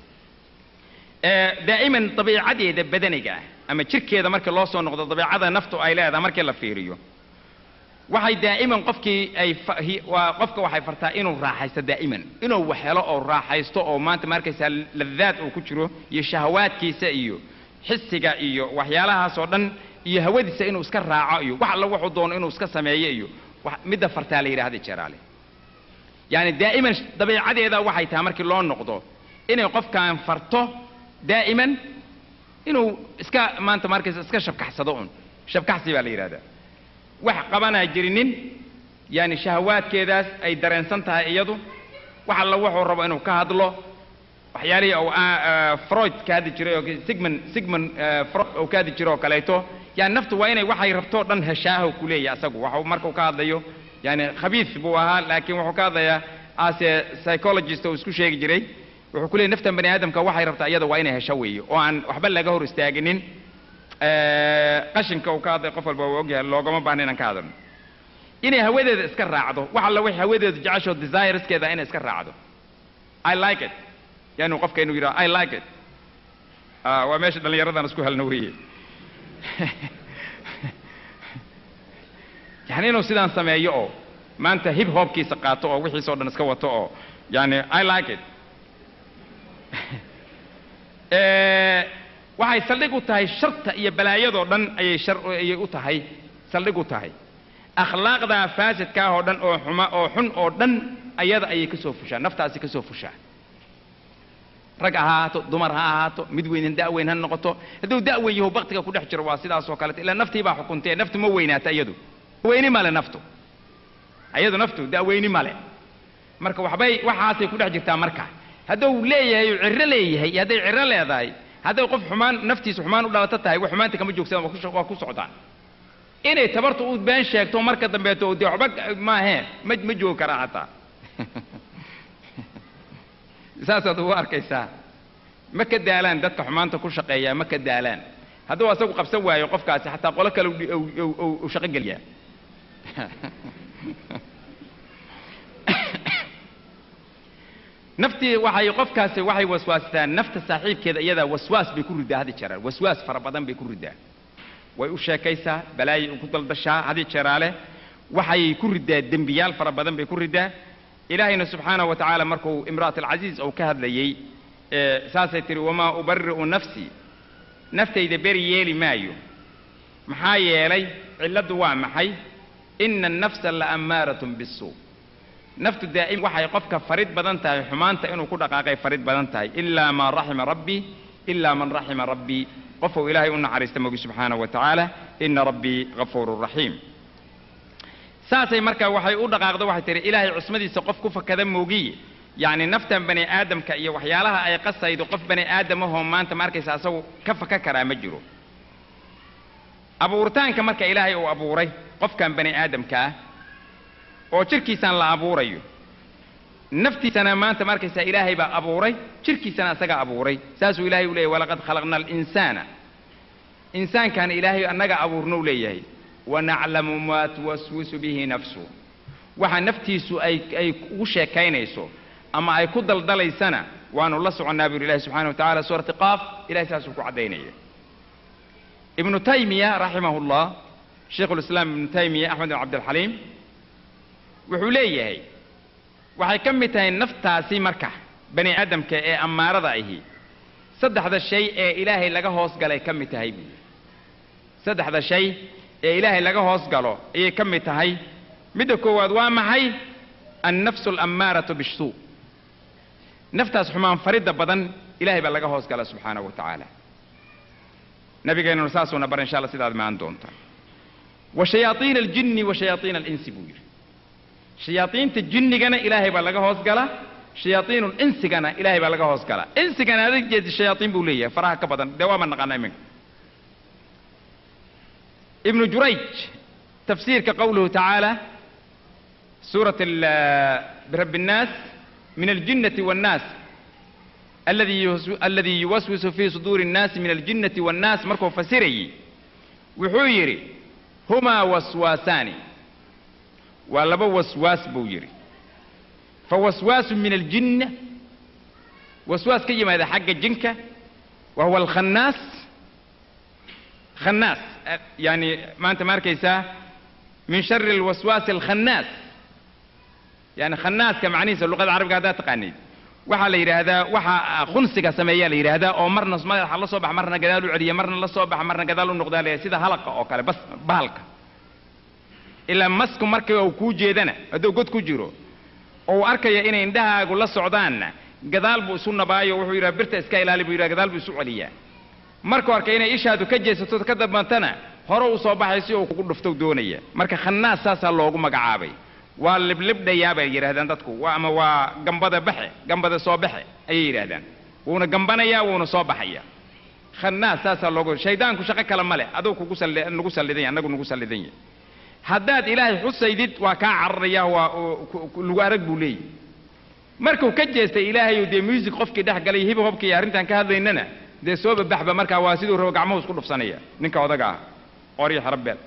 daa'iman dabiicadeeda badaniga ah ama jirkeeda markii loo soo noqdo dabiicada naftu ay leedahay markii la fiiriyo waxay daa'iman qofkii ay waa qofka waxay fartaa inuu raaxaysto daa'iman inuu wax helo oo raaxaysto oo maanta markaysaa ladaad uu ku jiro iyo shahawaadkiisa iyo xisiga iyo waxyaalahaas oo dhan iyo hawadiisa inuu iska raaco iyo wax alla wuxuu doono inuu iska sameeyo iyo midda fartaa la yidhahda jeeraale yaani daa'iman dabiicadeeda waxay tahay markii loo noqdo inay qofkan farto daa'iman inuu iska maanta markaysa iska shabkaxsado un shabkaxsi baa la yidhahdaa wax qabanaa jirinin yaani shahawaadkeedaas ay dareensan tahay iyadu wax alla wuxuu rabo inuu ka hadlo waxyaalihii uu freud ka hadli jiray oo sigmund sigmund freud uu ka hadli jiray oo kaleeto yani naftu waa inay waxay rabto dhan heshaaho ku leeyahay asagu waxuu markuu ka hadlayo yani khabiis buu ahaa laakiin wuxuu ka hadlayaa ase psychologist uu isku sheegi jiray wuxuu ku leeyay naftan bani aadamka waxay rabtaa iyada waa inay hesho weeye oo aan waxba laga hor istaaginin qashinka uu ka hadlay qof walba uu ogyahay loogama baahna inaan ka hadalno inay hawadeeda iska raacdo wax alla wixii hawadeedu jecesho desireskeeda inay iska raacdo i like it yani qofka inuu yidhaho i like it waa meesha dhallinyaradan isku helno weeye yani inuu sidaan sameeyo oo maanta hip hopkiisa qaato oo wixiisoo dhan iska wato oo yani i like it waxay saldhig u tahay sharta iyo balaayadoo dhan ayay shar ayay u tahay saldhig u tahay akhlaaqdaa faasidkaah oo dhan oo xuma oo xun oo dhan ayada ayay ka soo fushaa naftaasi ka soo fushaa rag ha ahaato dumar ha ahaato mid weynan da'weyn ha noqoto hadduu da'weyn yahu baktiga ku dhex jiro waa sidaas oo kaleeto ilaa naftii baa xukuntee naftu ma weynaata iyadu weyni male naftu iyadu naftu da'weyni male marka waxbay waxaasay ku dhex jirtaa marka hadduu leeyahay uu cirro leeyahay iyo hadday cirro leedahay hadday qof xumaan naftiisa xumaan u dhalato tahay wax xumaanta kama joogsadaan waa ku- waa ku socdaan inay tabartu u been sheegto marka dambeeto dee waxba maahee ma ma joogi karaa hataa saasaad ugu arkaysaa ma ka daalaan dadka xumaanta ku shaqeeyaa ma ka daalaan hadduu asagu qabsan waayo qofkaasi xataa qolo kale u- u- u- u- u shaqo geliyaa naftii waxay qofkaasi waxay waswaastaa nafta saaxiibkeeda iyadaa waswaas bay ku ridaa hadi jeeraan waswaas fara badan bay ku ridaa way u sheekaysaa balaayay ku daldashaa hadi jeeraale waxay ku ridaa dembiyaal fara badan bay ku ridaa ilaahayna subxaanahu wa tacaala markuu imra'at alcasiiz uu ka hadlayey ee, saasay tihi wamaa ubari'u nafsii naftayda beri yeeli maayo maxaa yeelay cilladdu waa maxay ina annafsa la ammaaratun bisuu naftu daa'im waxay qofka farid badan tahay xumaanta inuu ku dhaqaaqay farid badan tahay ilaa maa raxima rabbii ilaa man raxima rabbii qofuu ilaahay u naxariista mogi subxaanahu wa tacaala ina rabbii gafuurun raxiim saasay marka waxay u dhaqaaqdo waxay tihi ilaahay cusmadiisa qof ku fakada moogiye yacni naftan bani aadamka iyo waxyaalaha ay qasaydo qof bani aadamahoo maanta ma arkaysa asagu ka faka karaa ma jiro abuuritaanka marka ilaahay uu abuuray qofkan bani aadamka ah oo jirkiisaan la abuurayo naftiisana maanta ma arkaysaa ilaahay baa abuuray jirkiisana asagaa abuuray saasuu ilaahay u leeyahy walaqad khalaqna alinsaana insaankan ilaahay annaga abuurnou leeyahay wanaclamu maa tuwaswisu bihi nafsu waxa naftiisu ay ay ugu sheekaynayso ama ay ku daldalaysana waanu la soconnaa buu yidhi ilahi subxana wa tacala suurati qaaf ilahay saasuu ku caddaynaya ibnu taymiya raximahu llah shaykhu lislaam ibnu taymiya axmed bin cabdilxaliim wuxuu leeyahay waxay ka mid tahay naftaasi marka bani aadamka ee ammaarada ahi saddexda shay ee ilaahay laga hoos galay ka mid tahay buuyi saddexda shay ee ilaahay laga hoos galo ayay ka mid tahay midda koowaad waa maxay annafsu alammaaratu bishuu naftaas xumaan faridda badan ilahay baa laga hoos gala subxaanahu wa tacaala nabigeennuna saasuuna bar insha alla sidaad maan doonta wa shayaaiina aljinni wa shayaaiina alinsi buu yidhi shayaaiinta jinnigana ilaahay baa laga hoos gala shayaaiinu insigana ilaahay baa laga hoos gala insigana adag jeedi shayaaiin buu leeyahay faraha ka badan dee waama naqaana iminka ibnu jurayj tafsiirka qowluhu tacaala suurat birab الnaas min aljinnati wاnnaas alladii yuwaswisu fii suduuri الnaasi min aljinnati wاnnaas markuu fasirayey wuxuu yidhi humaa waswaasaani waa laba waswaas buu yidhi fawaswaasu min aljinna waswaas ka yimaada xagga jinka wa huwa alkhannaas khannaas yani maanta ma arkaysaa min shari alwaswaasi alkhannaas yani khannaaska macnihiisa luqada carabiga haddaad taqaanid waxaa la yidhaahdaa waxa khunsiga sameeyaa la yidhaahdaa oo marna madaxa la soo baxa marna gadaal u celiya marna la soo baxa marna gadaal u noqdaa la sida halaqa oo kale bas bahalka ilaa masku markii uu kuu jeedana hadduu god ku jiro oo uu arkaya inay indhahaagu la socdaanna gadaal buu isu nabaayo wuxuu yidhaha birta iska ilaali buu yidhaha gadaal buu isu celiyaa markuu arkay inay ishaadu ka jeesato ka dambantana hore u soo baxay si uu kugu dhufto doonaya marka khannaas saasaa loogu magacaabay waa liblibdhayaa bay yidhahdaan dadku waa ama waa gambada baxe gambada soo baxe ayay yidhaahdaan wuuna gambanayaa wuuna soo baxaya khannaas saasaa loogu shaydaanku shaqo kale ma leh aduu kugu salli nagu sallidan yahay annagu nagu sallidan yahay haddaad ilaahay xusaydid waa kaa cararaya waa lagu arag buu leeyahy markuu ka jeestay ilaahayu dee music qofkii dhex galay hib hobkii arrintan ka hadlaynana dee soo babaxba markaa waa siduu rabo gacmuhu isku dhufsanaya ninka odaga ah qoryo xarabeel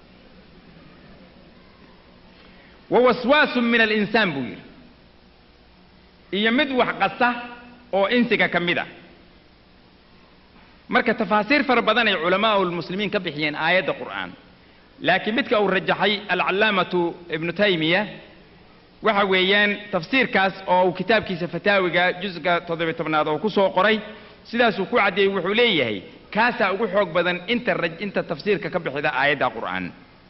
wa waswaasun min alinsaan buu yidhi iyo mid wax qasa oo insiga ka mid a marka tafaasiir fara badan ay culamaau lmuslimiin ka bixiyeen aayadda qur'aan laakiin midka uu rajaxay alcallaamatu ibnu taymiya waxa weeyaan tafsiirkaas oo uu kitaabkiisa fataawiga jusga toddobiy tobnaad oo ku soo qoray sidaasuu ku caddeeyey wuxuu leeyahay kaasaa ugu xoog badan inta inta tafsiirka ka bixida aayadda qur'aan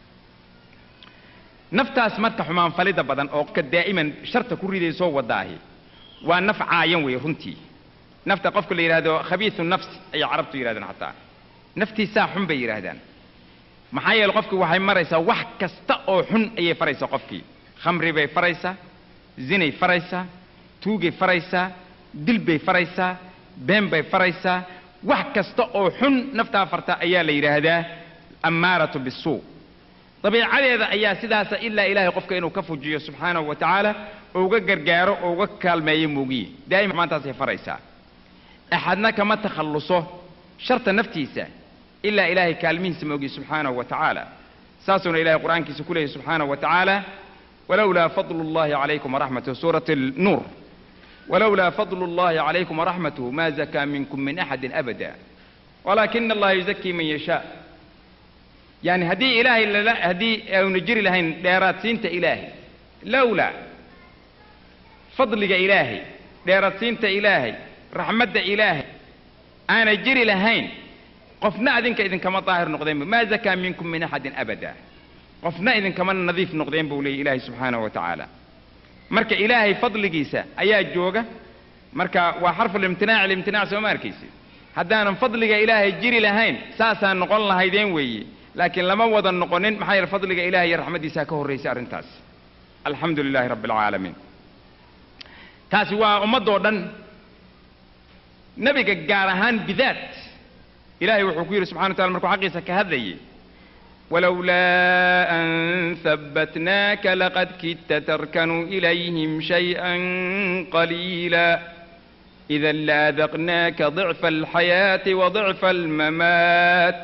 naftaas marka xumaan falida badan oo ka daa'iman sharta ku ridaysoo wadaahi waa naf caayan wey runtii nafta qofka la yidhaahdo khabiisu nafsi ayay carabtu yidhahdaan xataa naftiisaa xun bay yidhaahdaan maxaa yeele qofkii waxay maraysaa wax kasta oo xun ayay faraysaa qofkii khamri bay faraysaa zinay faraysaa tuugay faraysaa dil bay faraysaa been bay faraysaa wax kasta oo xun naftaa farta ayaa la yidhaahdaa ammaaratu bisuu dabiicadeeda ayaa sidaasa ilaa ilaahay qofka inuu ka fujiyo subxaanahu wa tacaala oo uga gargaaro oo uga kaalmeeyo muugiye daa'ima maantaasay faraysaa axadna kama takhalluso sharta naftiisa ilaa ilaahay kaalmihiisa moogiye subxaanahu wa tacaala saasuuna ilahay qur'aankiisa ku leeyahy subxaanahu wa tacaala walowlaa fadlu اllahi calaykum waraxmatuh suurat nuur walowlaa fadlu اllahi calaykum waraxmatuhu ma zakaa minkum min axadin abada walaakina allaha yuzakii man yashaa yani haddii ilaahay lala haddii aanu jiri lahayn dheeraadsiinta ilaahay lowlaa fadliga ilaahay dheeraadsiinta ilaahay raxmadda ilaahay aanay jiri lahayn qofna adinka idinkama daahir noqdeenba maa zakaa minkum min axadin abada qofna idinkama nadiif noqdeen buu leeyay ilaahay subxaanahu wa tacaala marka ilaahay fadligiisa ayaa jooga marka waa xarfu limtinaac limtinaac sooma arkaysid haddaanan fadliga ilaahay jiri lahayn saasaa noqon lahaydeen weeye laakiin lama wada noqonin maxaa yeele fadliga ilahi iyo raxmaddiisaa ka horraysay arrintaas alxamdu lilaahi rabbi alcaalamiin taasi waa ummaddoo dhan nebiga gaar ahaan bidaat ilahay wuxuu ku yidhi subxana wa tacala markuu xaqiisa ka hadlayay walowlaa an habbatnaaka laqad kidta tarkanuu ilayhim shayئan qaliila إذا لأذقناك ضعف الحياة وضعف الممات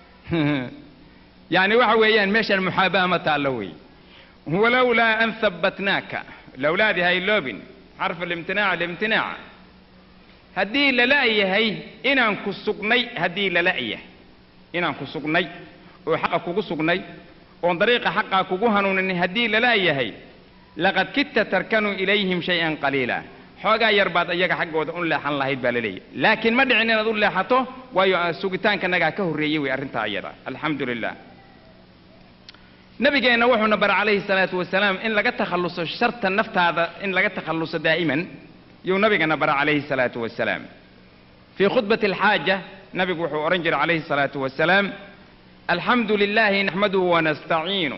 يعني waxa weeyaan meeshan muxaabaha ma taallo wey walowlaa an habbatnaaka lowlaadii hayloobin xarf alimtinaac alimtinaac haddii lala-yahay inaan ku sugnay haddii lala-yahay inaan ku sugnay oo xaqa kugu sugnay oon dariiqa xaqaa kugu hanuunin haddii lala-yahay laqad kidta tarkanuu ilayhim shay-an qaliila xoogaa yar baad iyaga xaggooda u leexan lahayd baa la leeyahy laakiin ma dhicin inaad u leexato waayo sugitaankanagaa ka horreeyey wey arrintaa iyada alxamdu lilah nabigeenna wuxuuna bara calayhi salaatu wasalaam in laga takhalluso sharta naftaada in laga takhalluso daa'iman yuu nabigana bara calayhi salaatu wasalaam fii khudbati alxaaja nabigu wuxuu odhan jiray calayhi salaatu wasalaam alxamdu lilahi naxmaduhu wanastaciinu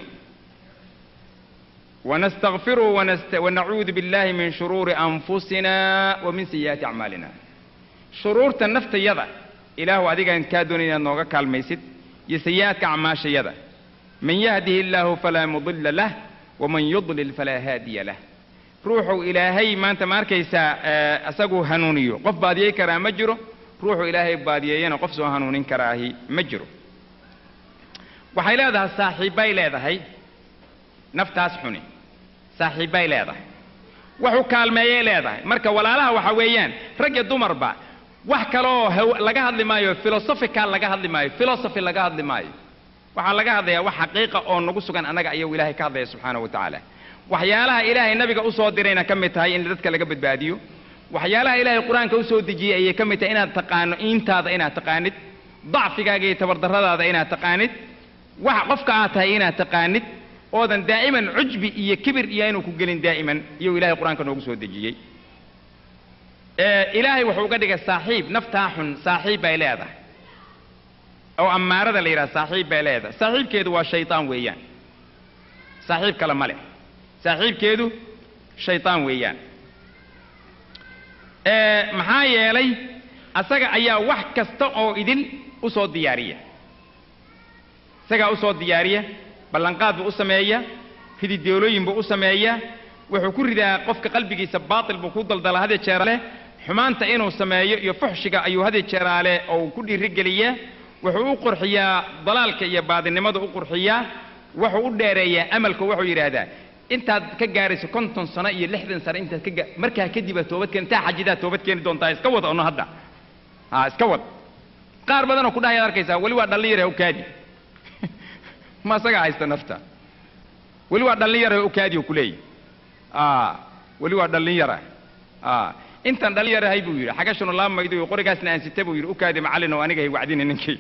ونستغفره ونست... ونعوذ بالله من شرور أنفسنا ومن سيئات أعمالنا شرور النفط يدا إله أديك أن كادوني نوغا كالميسد يسيئات أعماش يدا من يهده الله فلا مضل له ومن يضلل فلا هادي له روحوا إلهي ما أنت ماركيسا أسقو هنونيو قف باديه كرا مجرو روحوا إلهي باديه قف سو هنونين كراهي مجرو waxay leedahay saaxiibbay leedahay naftaas xuni saaxiibbay leedahay waxu kaalmeeyay leedahay marka walaalaha waxa weeyaan rag iyo dumarba wax kaleoo laga hadli maayo philosophical laga hadli maayo philosophy laga hadli maayo waxaa laga hadlayaa wax xaqiiqa oo nagu sugan annaga ayuu ilaahay ka hadlaya subxaana wa tacaala waxyaalaha ilaahay nabiga usoo dirayna ka mid tahay in dadka laga badbaadiyo waxyaalaha ilaahay qur-aanka usoo dejiyey ayay ka mid tahay inaad taqaano iintaada inaad taqaanid dacfigaaga iyo tabardarradaada inaad taqaanid wax qofka aad tahay inaad taqaanid oodan daa'iman cujbi iyo kibir iyo inuu ku gelin daa'iman iyuu ilahay qur-aanka noogu soo dejiyey ilaahay wuxuu uga dhigay saaxiib naftaa xun saaxiib bay leedahay oo ammaarada la yidhaha saaxiib bay leedahay saaxiibkeedu waa shaytaan weeyaan saaxiib kale ma leh saaxiibkeedu shaytaan weeyaan maxaa yeelay asaga ayaa wax kasta oo idin usoo diyaariya isagaa usoo diyaariya ballanqaad buu u sameeya hidideelooyin buu u sameeya wuxuu ku ridaa qofka qalbigiisa baatil buu ku daldala hadee jeeraaleh xumaanta inuu sameeyo iyo fuxshiga ayuu hadee jeeraale oo ku dhiirigeliyaa wuxuu u qurxiyaa dalaalka iyo baadinimada u qurxiyaa wuxuu u dheereeyaa amalka wuxuu yidhaahdaa intaad ka gaarayso konton sano iyo lixdan sano intaad ka gaa markaa kadib aad toobad keen intaa xajidaad toobad keeni doontaa iska wad ono hadda ha iska wad qaar badanoo ku dhahayaad arkaysaa weli waa dhallin yare ukaadi ma isagaa haysta nafta weli waa dhallin yara ukaadi oo kuleeyahy weli waa dhallin yara intaan dhallin yarahay buu yidhi xagashanu laa maydo iyo qorigaasna aan sita buu yidhi ukaadi macallin oo aniga hay wacdini ninkii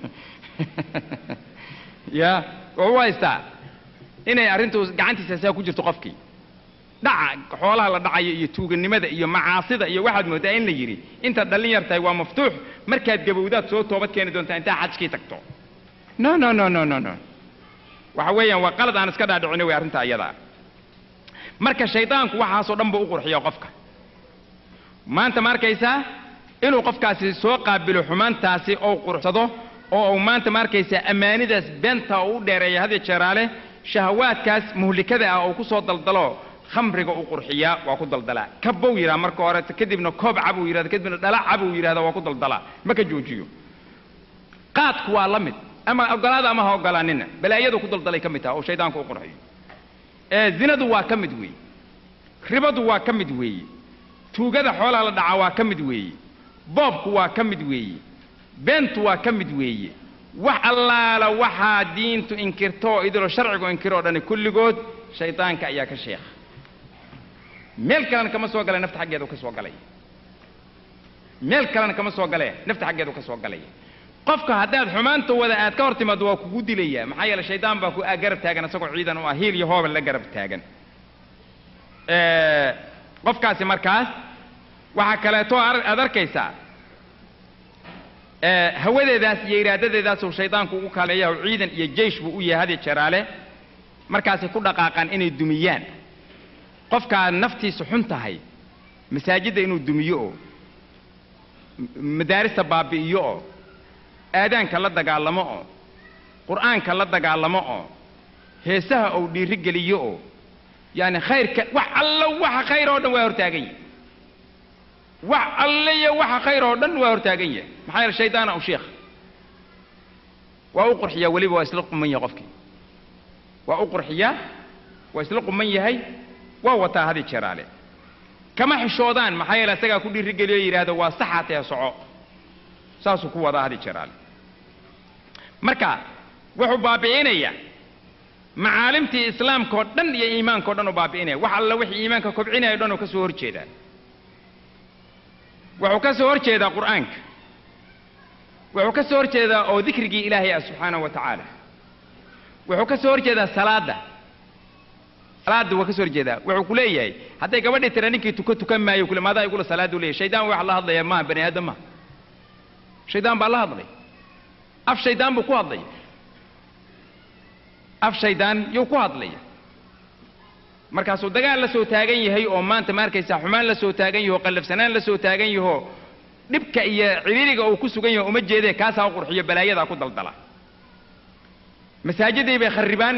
ya wuxuu haystaa inay arrintu gacantiisa saa ku jirto qofkii dhaca xoolaha la dhacayo iyo tuuganimada iyo macaasida iyo waxaad moodaa in la yidhi intaad dhallin yar tahay waa maftuux markaad gabowdaad soo toobad keeni doontaa intaa xajkii tagto no no no no no no waxa weeyaan waa qalad aan iska dhaadhicino wey arrinta iyadaa marka shaydaanku waxaasoo dhan buu u qurxiya qofka maanta ma arkaysaa inuu qofkaasi soo qaabilo xumaantaasi oo quruxsado oo uu maanta ma arkaysaa ammaanidaas beenta uu u dheereeya hadiyo jeeraale shahawaadkaas muhlikada ah oo ku soo daldalo khamriga u qurxiyaa waa ku daldalaa kabow yidhaha marka hore kadibna koob cabuu yidhahda kadibna dhala cabuu yidhahda waa ku daldalaa ma ka joojiyo qaadku waa la mid ama ogolaada ama ha ogolaanina balaayadu ku daldalay ka mid taha oo shaydaanku u qurxiyo ee zinadu waa ka mid weeye ribadu waa ka mid weeye tuugada xoolaha la dhacaa waa ka mid weeye boobku waa ka mid weeye beentu waa ka mid weeye wax allaala waxaa diintu inkirto oo idilo sharcigu inkiro o dhani kulligood shaydaanka ayaa ka sheekha meel kalena kama soo galay nafta xaggeedu ka soo galay meel kalena kama soo galee nafta xaggeedu ka soo galay qofka haddaad xumaanta wada aad ka hor timaado waa kugu dilayaa maxaa yeele shaydaan baa ku garab taagan isagoo ciidan u ah hiil iyo hoobal la garab taagan qofkaasi markaas waxaa kaleeto aad arkaysaa ee hawadeedaas iyo iraadadeedaasuu shaydaanku ugu kaaleeyaha ciidan iyo jeysh buu u yahay hadi jeraale markaasay ku dhaqaaqaan inay dumiyaan qofkaa naftiisu xun tahay masaajidda inuu dumiyo oo madaarista baabi'iyo oo aadaanka la dagaalamo oo qur'aanka la dagaalamo oo heesaha uu dhiiri geliyo oo yaani khayrka wax allo waxa khayr oo dhan waa hortaagan yahay wax alle iyo waxa khayr oo dhan waa hortaagan yahay maxaa yeele shaydaana u sheekh waa u qurxiyaa weliba waa isla quman yahay qofkii waa u qurxiyaa waa isla quman yahay waa wataa hadi jeraale kama xishoodaan maxaa yeele isagaa ku dhiirigeliyo yidhaahdo waa saxa tee soco saasuu ku wadaa hadi jeraale marka wuxuu baabi'inayaa macaalimtii islaamkaoo dhan iyo iimaankao dhan uu baabi'inaya wax alla wixii iimaanka kobcinaya o dhan uu ka soo hor jeedaa wuxuu ka soo hor jeedaa qur'aanka wuxuu ka soo hor jeedaa oo dikrigii ilaahay ah subxaanahu wa tacaala wuxuu ka soo hor jeedaa salaadda salaadda waa ka soo hor jeedaa wuxuu ku leeyahay hadday gabadhii tira ninkii tuka tukan maayo kule maadaa igula salaadu leeyahay shaydaan waxa la hadlaya maaha bani aadam maaha shaydaan baa la hadlay af shaydaan buu ku hadlaya af shaydaan yuu ku hadlaya markaasuu dagaal la soo taagan yahay oo maanta ma arkaysaa xumaan la soo taagan yaho qallafsanaan la soo taagan yaho dhibka iyo ciriiriga uu ku sugan yaho uma jeedee kaasaa u qurxiyo balaayadaa ku daldala masaajidii bay kharribaan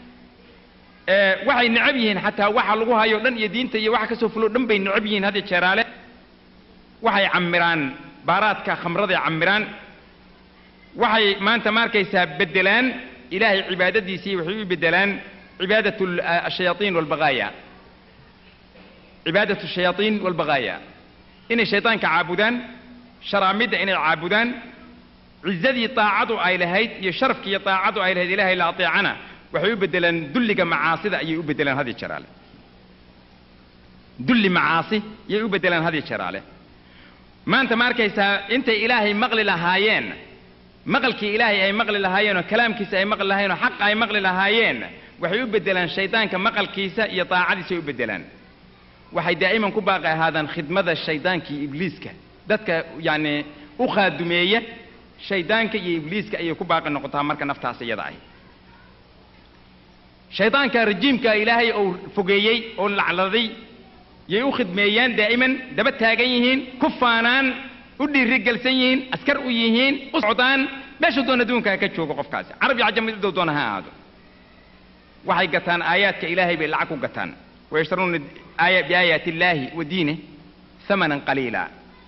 waxay necab yihiin xataa waxa lagu hayo dhan iyo diinta iyo waxa kasoo fulo dhan bay necab yihiin hadda jeeraale waxay camiraan baaraadka khamraday camiraan waxay maanta ma arkaysaa beddelaan ilaahay cibaadadiisii waxay u beddelaan cibaadat ashayaaiin walbaqaaya cibaadat ashayaaiin walbaqaaya inay shaydaanka caabudaan sharaamidda inay caabudaan cizadii taacadu ay lahayd iyo sharafkii iyo taacadu ay lahayd ilaahay la ateecana waxay u beddelaan dulliga macaasida ayay u beddelaan hadi jeraale dulli macaasi yay u beddelaan hadi jeraale maanta ma arkaysaa intay ilaahay maqli lahaayeen maqalkii ilaahay ay maqli lahaayeen oo kalaamkiisa ay maqli lahaayeen oo xaqa ay maqli lahaayeen waxay u beddelaan shaydaanka maqalkiisa iyo daacadiisa ay u beddelaan waxay daa'iman ku baaqi ahaadaan khidmada shaydaanka iyo ibliiska dadka yacni u khaadumeeya shaydaanka iyo ibliiska ayay ku baaqi noqotaa marka naftaas iyada ahy shaydaanka rajiimka ilaahay uu fogeeyey oo lacladay yay u khidmeeyaan daa'iman daba taagan yihiin ku faanaan u dhiirigelsan yihiin askar u yihiin u socdaan meesha doon adduunka ka joogo qofkaasi carab iyo cajam middow doona ha ahaado waxay gataan aayaadka ilaahay bay lacag ku gataan wayashtaruuna aaya biaayaati illaahi wa diinih hamanan qaliila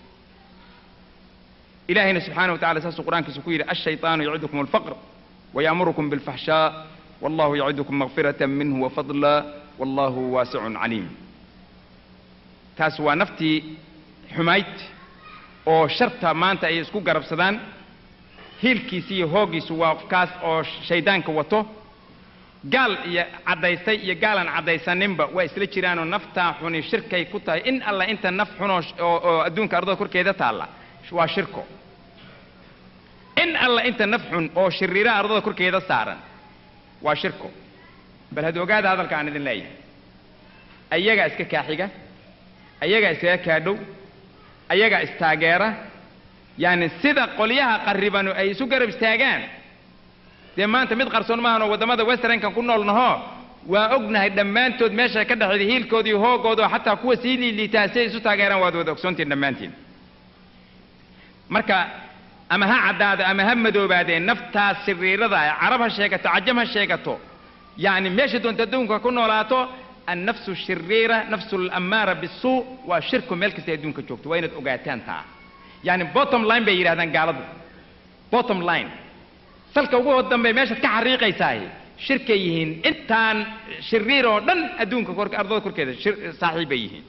ilaahayna subxaana wa tacala saasuu qur'aankiisa ku yidhi ashayطaanu yacidukum alfaqr waya'murukum bilfaxshaa wallahu yacidukum makfirata minhu wafadla wallahu waasicun caliim taas waa naftii xumayd oo sharta maanta ay isku garabsadaan hiilkiisi iyo hooggiisu waa kaas oo shaydaanka wato gaal iyo caddaystay iyo gaalan caddaysaninba waa isla jiraanoo naftaa xuni shirkay ku tahay in alla inta naf xunoo oo adduunka ardada korkeeda taalla waa shirko in alla inta naf xun oo shiriira ardada korkeeda saaran waa shirko bal had ogaada hadalka aan idin leeyahay ayagaa iska kaaxiga ayagaa iskaga kaadhow ayagaa istaageera yaani sida qolyaha qarribanu ay isu garab istaagaan dee maanta mid qarsoon maahanoo waddamada westernkan ku noolnaho waa ognahay dhammaantood meesha ka dhexeeda hiilkooda iyo hoogooda oo xataa kuwa sii liiliitaa si ay isu taageeraan waad wada ogsoontiin dhammaantiin marka ama ha caddaado ama ha madoobaadee naftaas shiriirada ah carab ha sheegato cajam ha sheegato yacni meesha doonta adduunka ku noolaato annafsu shiriira nafsu alammaara bisuu waa shirku meel kasta adduunka joogto waa inaad ogaataan taa yacni bottom line bay yidhahdaan gaaladu bottom line salka ugu dambe meeshaad ka xariiqaysaah shirkay yihiin intaan shiriir oo dhan adduunka kor ardada korkeeda saaxiib bay yihiin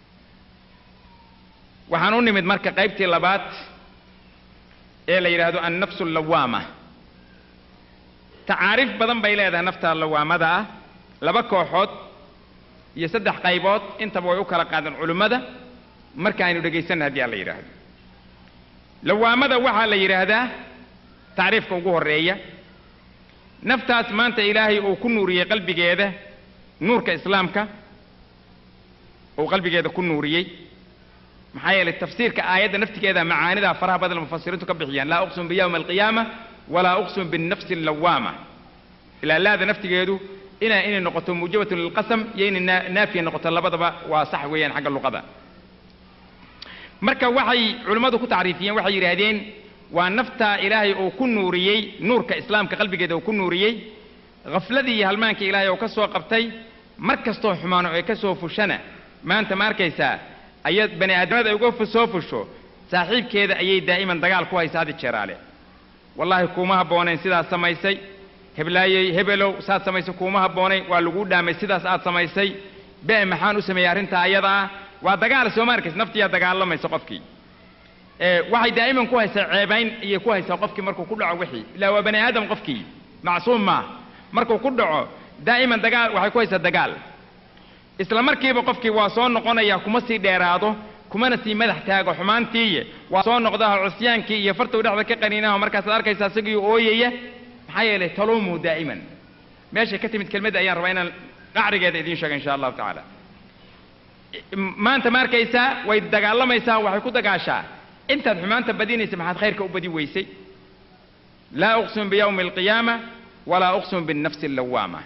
waxaan u nimid marka qaybtii labaad ee la yidhaahdo annafsu allawaama tacaariif badan bay leedahay nafta lawaamada ah laba kooxood iyo saddex qaybood intaba way u kala qaadeen culimmada markaaynu dhegaysanna haddii aan la yidhaahdo lawaamada waxaa la yidhaahdaa tacriifka ugu horreeya naftaas maanta ilaahay uu ku nuuriyey qalbigeeda nuurka islaamka uu qalbigeeda ku nuuriyey maxaa yeelay tafsiirka aayadda naftigeeda macaanida faraha badan mufasiriintu ka bixiyaan laa uqsum biyawmi alqiyaama walaa uqsum binnafsi allawaama ilaa laada naftigeedu ina inay noqoto muujabatun lilqasam iyo inay naa- naafiya noqoto labadaba waa sax weeyaan xagga luqada marka waxay culimmadu ku tacriifiyeen waxay yidhaahdeen waa nafta ilaahay uu ku nuuriyey nuurka islaamka qalbigeeda uu ku nuuriyey khafladii iyo halmaankii ilaahay uu ka soo qabtay mar kastoo xumaano ay ka soo fushana maanta ma arkaysaa ayad bani aadamada ay uga fu- soo fusho saaxiibkeeda ayay daa'iman dagaal ku haysa hadi jeeraale wallaahi kuuma habboonayn sidaas samaysay heblaayey hebelow saad samaysay kuuma habboonayn waa laguu dhaamay sidaas aad samaysay be maxaan u sameeyey arrintaa ayada ah waa dagaal soo ma arkaysa naftiyaa dagaalamaysa qofkii ee waxay daa'iman ku haysaa ceebayn iyo ku haysaa qofkii markuu ku dhaco wixii ilaa waa bani aadam qofkii macsuum maaha markuu ku dhaco daa'iman dagaal waxay ku haysaa dagaal isla markiiba qofkii waa soo noqonaya kuma sii dheeraado kumana sii madax taago xumaantiiye waa soo noqdaha cusyaankii iyo fartuu dhexda ka qaniinaho markaasaad arkaysaa isagii ooyaya maxaa yeelay taluumuhu daa'iman meeshay ka timid kelmadda ayaan rabaa inaan qacrigeeda idiin sheega insha allahu tacaala maanta ma arkaysaa way dagaalamaysaa waxay ku dagaashaa intaad xumaanta badinaysa maxaad khayrka u badi weysay laa uqsimu biyawmi alqiyaama walaa uqsimu binnafsi allawaama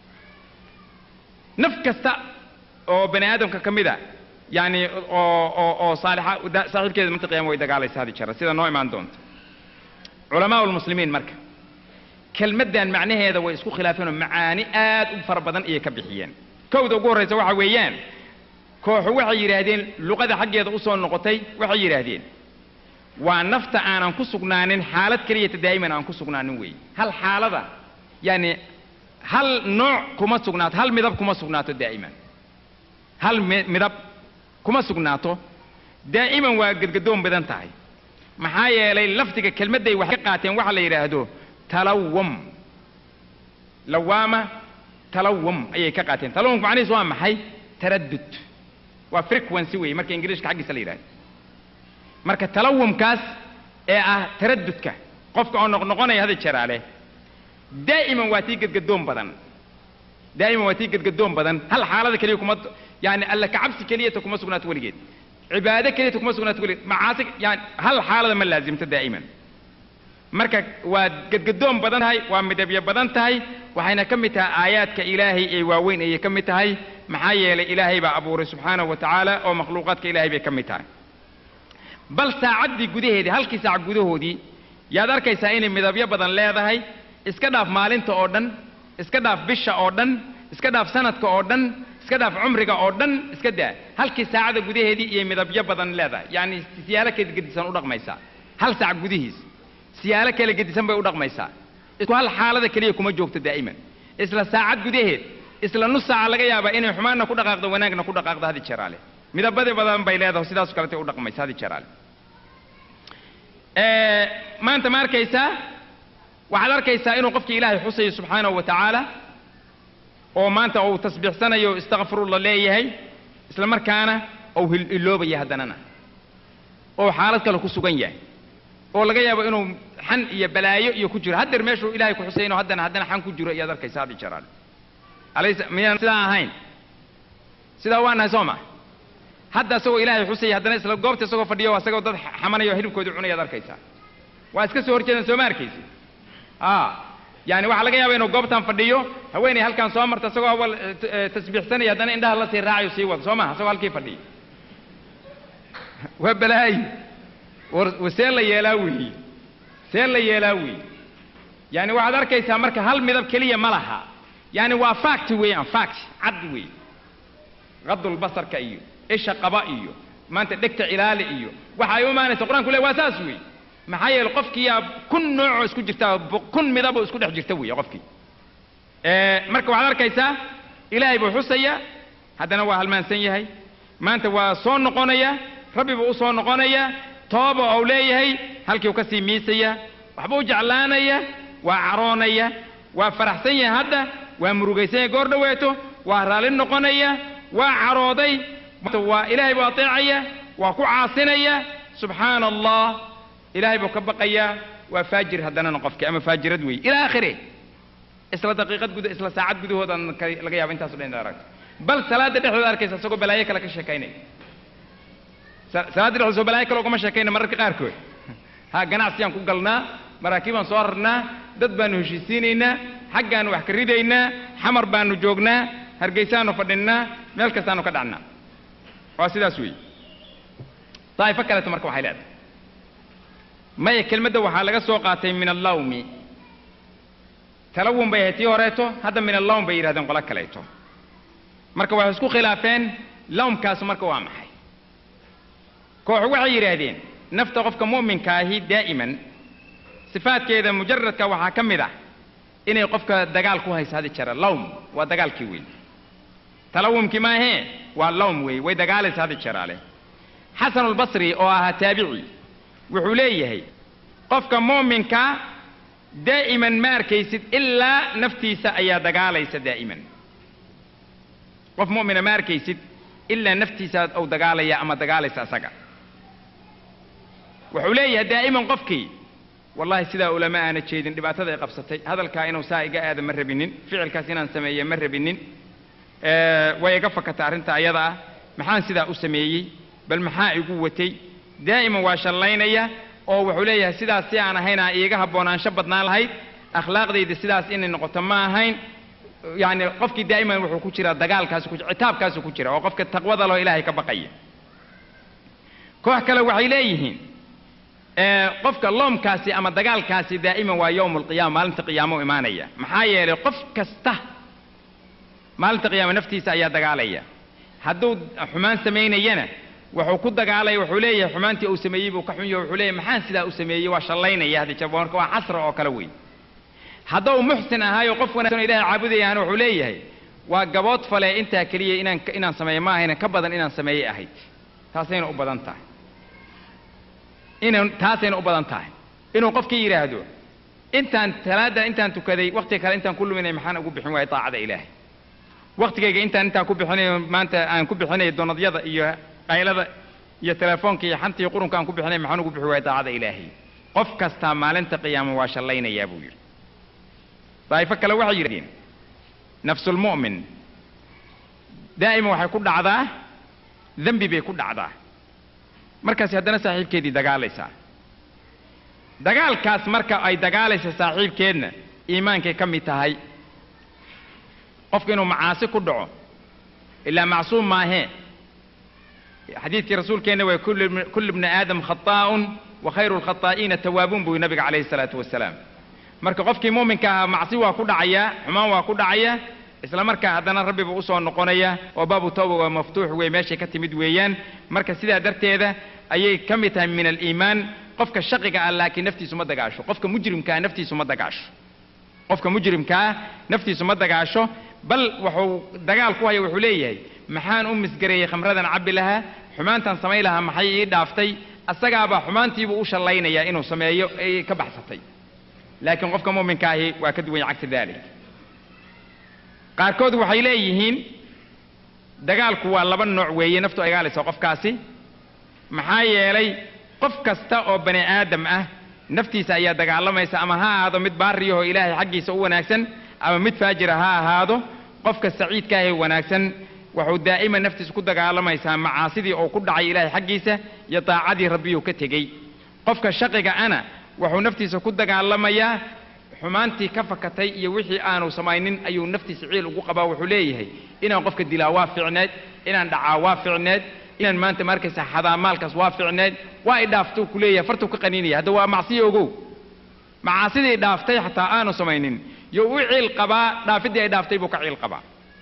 naf kasta oo bani aadamka ka mid a yani oo oo oo saalixa da- saaxiibkeeda manta qiyama way dagaalaysa hadi jara sida noo imaan doonta culamaa lmuslimiin marka kelmaddan macnaheeda way isku khilaafeen oo macaani aad u fara badan ayay ka bixiyeen kowda ugu horraysa waxa weeyaan kooxu waxay yidhaahdeen luqada xaggeeda u soo noqotay waxay yidhaahdeen waa nafta aanan ku sugnaanin xaalad keliyata daa'iman aan ku sugnaanin weeye hal xaalada yani hal nooc kuma sugnaato hal midab kuma sugnaato daa'iman hal mi- midab kuma sugnaato daa'iman waa gedgadoon badan tahay maxaa yeelay lafdiga kelmadday waxay ka qaateen waxa la yidhaahdo talawum lawaama talawum ayay ka qaateen talawumku macnihiisu waa maxay taraddud waa frequency weeye marka ingiriishka xaggiisa la yidhahdo marka talawumkaas ee ah taraddudka qofka oo noqnoqonaya hada jeraale daa'iman waa tii gedgadoon badan daa'iman waa tii gedgadoon badan hal xaalada keliya kuma yani alla kacabsi keliyata kuma sugnaato weligeed cibaado keliyata kuma sugnaato weligeed macaasi yani hal xaalada ma laazimto daa'iman marka waa gedgadoon badan tahay waa midabyo badan tahay waxayna ka mid tahay aayaadka ilaahay ee waaweyn ayay ka mid tahay maxaa yeelay ilaahay baa abuuray subxaanahu wa tacaala oo makhluuqaadka ilaahay bay ka mid tahay bal saacaddii gudaheedii halkii saac gudahoodii yaad arkaysaa inay midabyo badan leedahay iska dhaaf maalinta oo dhan iska dhaaf bisha oo dhan iska dhaaf sanadka oo dhan iska dhaaf cumriga oo dhan iska daa halkii saacada gudaheedii iyo midabyo badan leedahay yacni siyaalo kala gedisan u dhaqmaysaa hal saac gudihiis siyaalo kala gedisan bay u dhaqmaysaa isku hal xaalada keliya kuma joogto daa'iman isla saacad gudaheed isla nus saaca laga yaabaa inay xumaanna ku dhaqaaqdo wanaagna ku dhaqaaqdo hadi jeraale midabadi badan bay leedahay sidaas kalete u dhaqmaysa hadi jeraale Ee, maanta ma arkaysaa waxaad arkaysaa inuu qofkii ilaahay xusayo subxaanahu wa tacaala oo maanta uu tasbiixsanayo istakfirullah leeyahay isla markaana uu hil- iloobaya haddanana oo xaalad kale ku sugan yahay oo laga yaabo inuu xan iyo balaayo iyo ku jiro haddeer meeshuu ilaahay ku xusayno haddana haddana xan ku jiro ayaad arkaysaa hadi jeraale alaysa miyaan sidaa ahayn sidaa waa nahay soo ma hadda isagoo ilaahay xusaya haddana isla goobta isagoo fadhiyo isagoo dad xamanaya oo hilibkooda cunayaad arkaysaa waa iska soo horjeedan soo ma arkaysi a yani waxaa laga yaaba inuu goobtan fadhiyo haweeney halkan soo marta isagoo awal eh, t- eh, tasbiixsanaya haddana indhaha la sii raacayo sii wado soo maha isagoo halkii fadhiyo waa balaayo war war see la yeelaa weeye see la yeelaa weeye yani waxaad arkaysaa marka hal midab keliya ma laha yani waa fact weeyaan fact cad weeye qadulbasarka iyo isha qaba iyo maanta dhegta cilaali iyo waxa ay u imaanaysa qur-aanku le waa saas wey maxaa yeele qofkiyaa kun noocoo isku jirta bo- kun midaboo isku dhex jirta weeye qofkii Ee, marka waxaad arkaysaa ilaahay buu xusaya haddana waa halmaansan yahay maanta waa soo noqonaya rabbi buu u soo noqonaya tooba ou leeyahay halkii uu ka sii miisaya waxbuu jeclaanaya waa caroonaya waa faraxsan yahay hadda waa murugaysan yahay goor dhoweeto waa raalli noqonaya waa carooday waa ilaahay buu ateecaya waa ku caasinaya subxaana allah ilaahay buu ka baqayaa waa faajir haddanana qofkii ama faajirad weeye ila aakhire isla daqiiqad guda isla saacad gudahoodan ka- laga yaaba intaaso dhan inaad aragto bal salaada dhexdooda arkaysa isagoo balaayo kale ka sheekaynaya sa- salaadda dhexda soo balaayo kale ugama sheekayna mararka qaarkood ha ganacsiyaan ku galnaa maraakiibaan soo rarnaa dad baanu heshiisiinaynaa xaggaanu wax ka ridaynaa xamar baanu joognaa hargeysaanu fadhinnaa meel kastaanu ka dhacnaa waa sidaas weeye daa'ifo kaleeto marka waxay leedahay maya kelmadda waxaa laga soo qaatay min allawmi talawun bay ahayd tii horeeto hadda min allawm bay yidhahdeen qolo kaleeto marka waxay isku khilaafeen lawmkaasu marka waa maxay kooxu waxay yidhaahdeen nafta qofka mu'minka ahi daa'iman sifaadkeeda mujaradka waxaa ka mid ah inay qofka dagaal ku hayso hadi jara lawm waa dagaalkii weyn talawumkii maahee waa lawm weey way dagaalaysa hadi jaraale xasanulbasri oo ahaa taabici wuxuu leeyahay qofka mu'minka daa'iman ma arkaysid ilaa naftiisa ayaa dagaalaysa daa'iman qof mu'mina ma arkaysid ilaa naftiisa uu dagaalaya ama dagaalaysa asaga wuxuu leeyahay daa'iman qofkii wallahi sidaa ulama aana jeedin dhibaatada ay qabsatay hadalkaa inuu saa iga aada ma rabinin ficilkaas inaan sameeye ma rabinin Eh, way iga fakatay arrinta ayada ah maxaan sidaa u sameeyey bal maxaa igu watay daa'iman waa shallaynaya oo wuxuu leeyahay sidaas si aan ahayn aa iiga haboonaansho badnaan lahayd akhlaaqdayda sidaas inay noqoto ma ahayn yacni qofkii daa'iman wuxuu ku jiraa dagaalkaasu ku citaabkaasu ku jira oo qofka taqwada loo ilaahay ka baqaya koox kale waxay leeyihiin ee, qofka loomkaasi ama dagaalkaasi daa'iman waa yowm alqiyaama maalinta qiyaamo imaanaya maxaa yeelay qof kasta maalinta qiyaama naftiisa ayaa dagaalaya hadduu xumaan samaynayana wuxuu ku dagaalaya wuxuu leeyahay xumaantii uu sameeyey buu ka xun yahay wuxuu leeyahay maxaan sidaa u sameeyey waa shallaynaya hadda jab marka waa casra oo kale weyn hadduu muxsin ahaayo qof wanaagsan oo ilaahay caabudayahana wuxuu leeyahay waa gabood fale intaa keliya inaan inaan sameeyo ma ahayna ka badan inaan sameeyey ahayd taasayna u badan tahay inan taasayna u badan tahay inuu qofkii yidhaahdo intaan talaada intaan tukaday waqtiga kale intaan ku luminay maxaan ugu bixin waayay daacada ilaahay waqtigayga intaan intaan ku bixinayo maanta aan ku bixinayo donadyada iyo qaylada iyo telefoonka iyo xanta iyo qurunka aan ku bixinay maxaan ugu bixi waayay daacada ilaahay qof kastaa maalinta qiyaama waa shallaynayaa buu yidhi daa'ifo kale waxay yidhahdeen nafsulmu'min daa'ima waxay ku dhacdaa dembi bay ku dhacdaa markaasi haddana saaxiibkeedii dagaalaysaa dagaalkaas marka ay dagaalaysa saaxiibkeedna iimaankay ka mid tahay qofka inuu macaasi ku dhaco ilaa macsuum maahee xadiidkii rasuulkeenna waa kullu kullu bni aadam khataa'un wa khayru lkhataa'iina tawaabuun buu nabiga calayhi salaatu wasalaam marka qofkii muuminka ahaa macsi waa ku dhacayaa xumaan waa ku dhacaya isla markaa haddana rabbi buu usoo noqonaya oo baabu tawba waa maftuux wey meeshay ka timid weeyaan marka sidaa darteeda ayay ka mid tahay min aliimaan qofka shaqiga ah laakiin naftiisu ma dagaasho qofka mujrimkaa naftiisu ma dagaasho qofka mujrimkaa naftiisu ma dagaasho bal wuxuu dagaal ku haya wuxuu leeyahay maxaan u misgareeyey khamradan cabbi lahaa xumaantan samayn lahaa maxay ii dhaaftay asagaabaa xumaantiibuu u shallaynayaa inuu sameeyo ay ka baxsatay laakiin qofka mu'minka ahi waa ka duwan yahay cagsi daalik qaarkood waxay leeyihiin dagaalku waa laba nooc weeye naftu ay gaalayso qofkaasi maxaa yeelay qof kasta oo bani aadam ah naftiisa ayaa dagaalamaysa ama ha ahaado mid baariyahoo ilaahay xaggiisa u wanaagsan ama mid faajira ha ahaado qofka saciidka ahee wanaagsan wuxuu daa'iman naftiisa ku dagaalamaysaa macaasidii oo ku dhacay ilaahay xaggiisa iyo daacadii rabbiyuu ka tegey qofka shaqiga ana wuxuu naftiisa ku dagaalamayaa xumaantii ka fakatay iyo wixii aanu samaynin ayuu naftiisa ciil ugu qabaa wuxuu leeyahay inaan qofka dilaa waa ficneed inaan dhacaa waa ficneed inaan maanta markaysa xadaa maalkaas waa ficneed waa i dhaaftuu ku leeyahay fartuu ka qaniinaya hadda waa macsiyo ogow macaasidii dhaaftay xataa aanu samaynin yo u ciil qabaa dhaafiddii ay dhaaftay buu ka ciil qabaa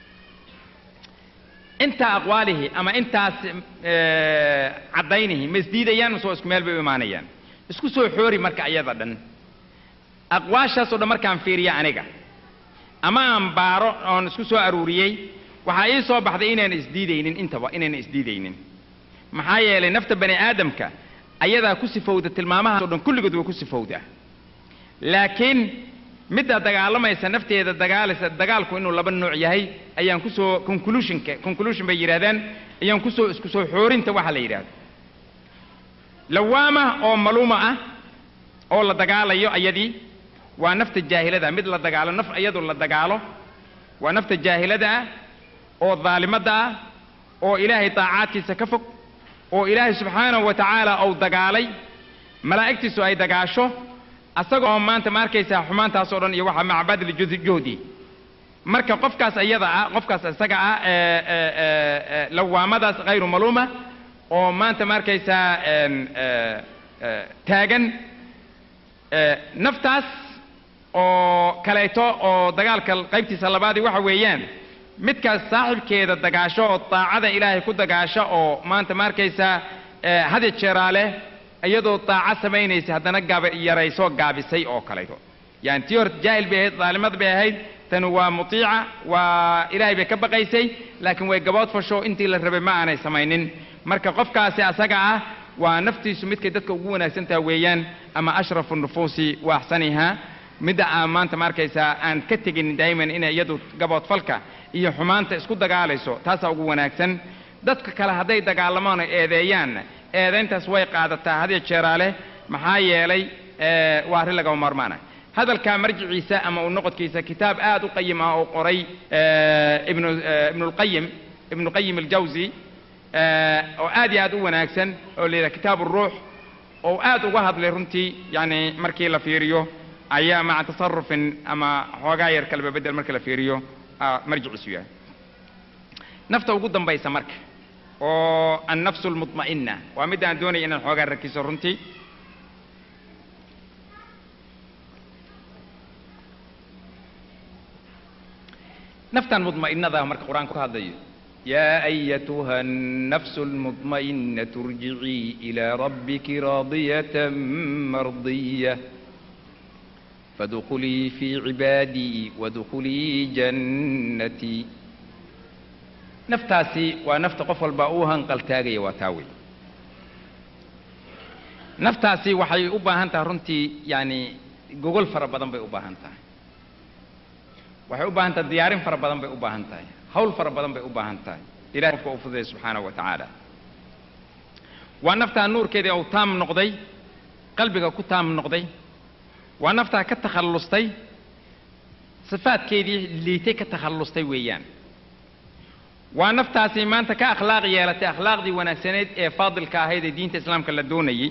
intaa aqwaalihi ama intaas caddaynihi ma isdiidayaan mise waa isku meel bay u imaanayaan isku soo xoori marka iyada dhan aqwaashaasoo dhan markaan fiiriya aniga ama aan baaro oon isku soo aruuriyey waxaa ii soo baxday inaan isdiidaynin intaba inayna isdiidaynin maxaa yeelay nafta bani aadamka ayadaa ku sifowda tilmaamahaas o dhan kulligood way ku sifowdaa laakiin midda dagaalamaysa nafteeda dagaalaysa dagaalku inuu laba nooc yahay ayaan kusoo conclusionka conclusion bay yidhahdaan ayaan kusoo isku soo xoorinta waxa la yidhahdo lawaama oo maluuma ah oo la dagaalayo ayadii waa nafta jaahilada mid la dagaalo naf iyadu la dagaalo waa nafta jaahilada ah oo daalimada ah oo ilaahay daacaadkiisa ka fog oo ilaahay subxaanahu wa tacaala uu dagaalay malaa'igtiisu ay dagaasho asagoo maanta ma arkaysaa xumaantaas oo dhan iyo waxa macbadli juhdi marka qofkaas iyada ah qofkaas isaga ah ee, ee, ee, ee, lawaamadaas hayru maluuma oo maanta ma arkaysaa een, ee, ee, taagan ee, naftaas oo kaleeto oo dagaalka qaybtiisa labaadii waxa weeyaan midkaas saaxibkeeda dagaasho oo daacada ilaahay ku dagaasho oo maanta ma arkaysaa ee, had iyo jeeraa leh iyadoo daaco samaynaysa haddana gaaba yarayso gaabisay oo kaleeto yani tii hore jaahil bay ahayd daalimad bay ahayd tani waa mutiica waa ilaahay bay ka baqaysay laakiin way gabood fasho intii la rabay ma aanay samaynin marka qofkaasi asaga ah waa naftiisu midkay dadka ugu wanaagsan taha weeyaan ama ashrafu nufuusi wa axsaniha midda aan maanta ma arkaysaa aan ka tegin daa'iman inay iyadu gaboodfalka iyo xumaanta isku dagaalayso taasaa ugu wanaagsan dadka kale hadday dagaalamaan oo eedeeyaan eedayntaas way qaadataa hadiyo jeeraale maxaa yeelay ee, waa arrin lagama maarmaana hadalkaa marjiciisa ama u noqodkiisa kitaab aad u qayim ah oo qoray ee, ibnu ee, ibnulqayim ibnu qayim aljawsi ee, oo aad iyo aad u wanaagsan oo la yidhaha kitaab uruux oo aad uga hadlay runtii yani markii la fiiriyo ayaa maca tasarufin ama xoogaa yar kalaba bedel marka la fiiriyo aa marjiciisu yahay nafta ugu dambaysa marka oo annafsu almutma'ina waa midda aan doonaya inaan xoogaa rakiso runtii naftan mudma'inada marka qur-aanku ka hadlayo يا أيتها النفس المطمئنة ارجعي إلى ربك راضية مرضية فادخلي في عبادي وادخلي جنتي naftaasi waa nafta qof walba uu hanqaltaagaya waa taa wey naftaasi waxay u baahan tahay runtii yani gogol fara badan bay u baahan tahay waxay u baahan tahay diyaarin fara badan bay u baahan tahay hawl fara badan bay u baahan tahay ilahay qofka u fududaya subxaanahu wa tacaala waa naftaa nuurkeedii uu taam noqday qalbiga ku taam noqday waa naftaa ka takhallustay sifaadkeedii liitay ka takhallustay weeyaan waa naftaasi maanta ka akhlaaq yeelatay akhlaaqdii wanaagsaneyd ee faadilka ahayd ee diinta islaamka la doonayey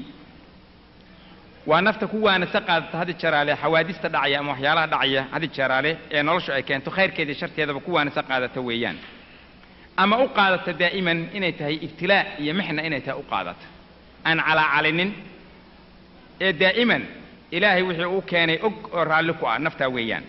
waa nafta ku waanasa qaadata hadi jaraale xawaadista dhacaya ama waxyaalaha dhacaya hadi jaraale ee noloshu ay keento khayrkeeda iyo sharteedaba ku waanasa qaadata weeyaan ama u qaadata daa'iman inay tahay ibtilaa iyo mixna inay tahay u qaadata aan calaacalinin ee daa'iman ilaahay wixii uu keenay og oo raalli ku ah naftaa weeyaan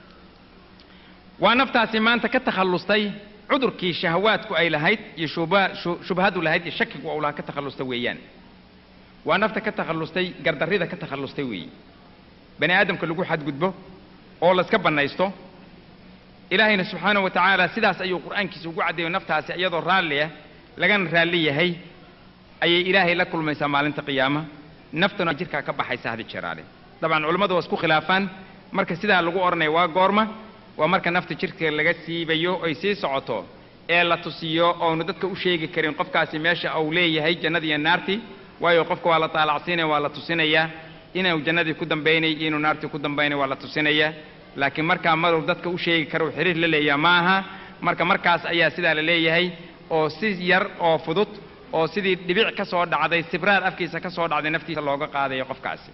waa naftaasi maanta ka takhallustay cudurkii shahawaadku ay lahayd iyo shubha- shu- shubhadu lahayd iyo shakigu uu lahaa ka takhallusta weeyaan waa nafta ka takhallustay gardarrida ka takhallustay weeye bani aadamka lagu xadgudbo oo layska bannaysto ilaahayna subxaanahu wa tacaala sidaas ayuu qur'aankiisa ugu caddeeyo naftaasi iyadoo raalli ah lagana raalli yahay ayay ilaahay la kulmaysaa maalinta qiyaama naftuna jirkaa ka baxaysa hadi jeraale dabcan culammadu waa isku khilaafaan marka sidaa lagu odhanaya waa goorma waa marka nafta jirka laga siibayo ay sii socoto ee la tusiyo oonu dadka u sheegi karin qofkaasi meesha uu leeyahay jannadii iyo naartii waayo qofka waa la taalacsiinaya waa la tusinayaa inuu jannadii ku dambaynay iyo inuu naartii ku dambaynay waa la tusinayaa laakiin markaa maruu dadka u sheegi karo xiriir la leeyaha ma aha marka markaas ayaa sidaa la leeyahay oo si yar oo fudud oo sidii dhibic ka soo dhacday sibraar afkiisa ka soo dhacday naftiisa looga qaadayo qofkaasi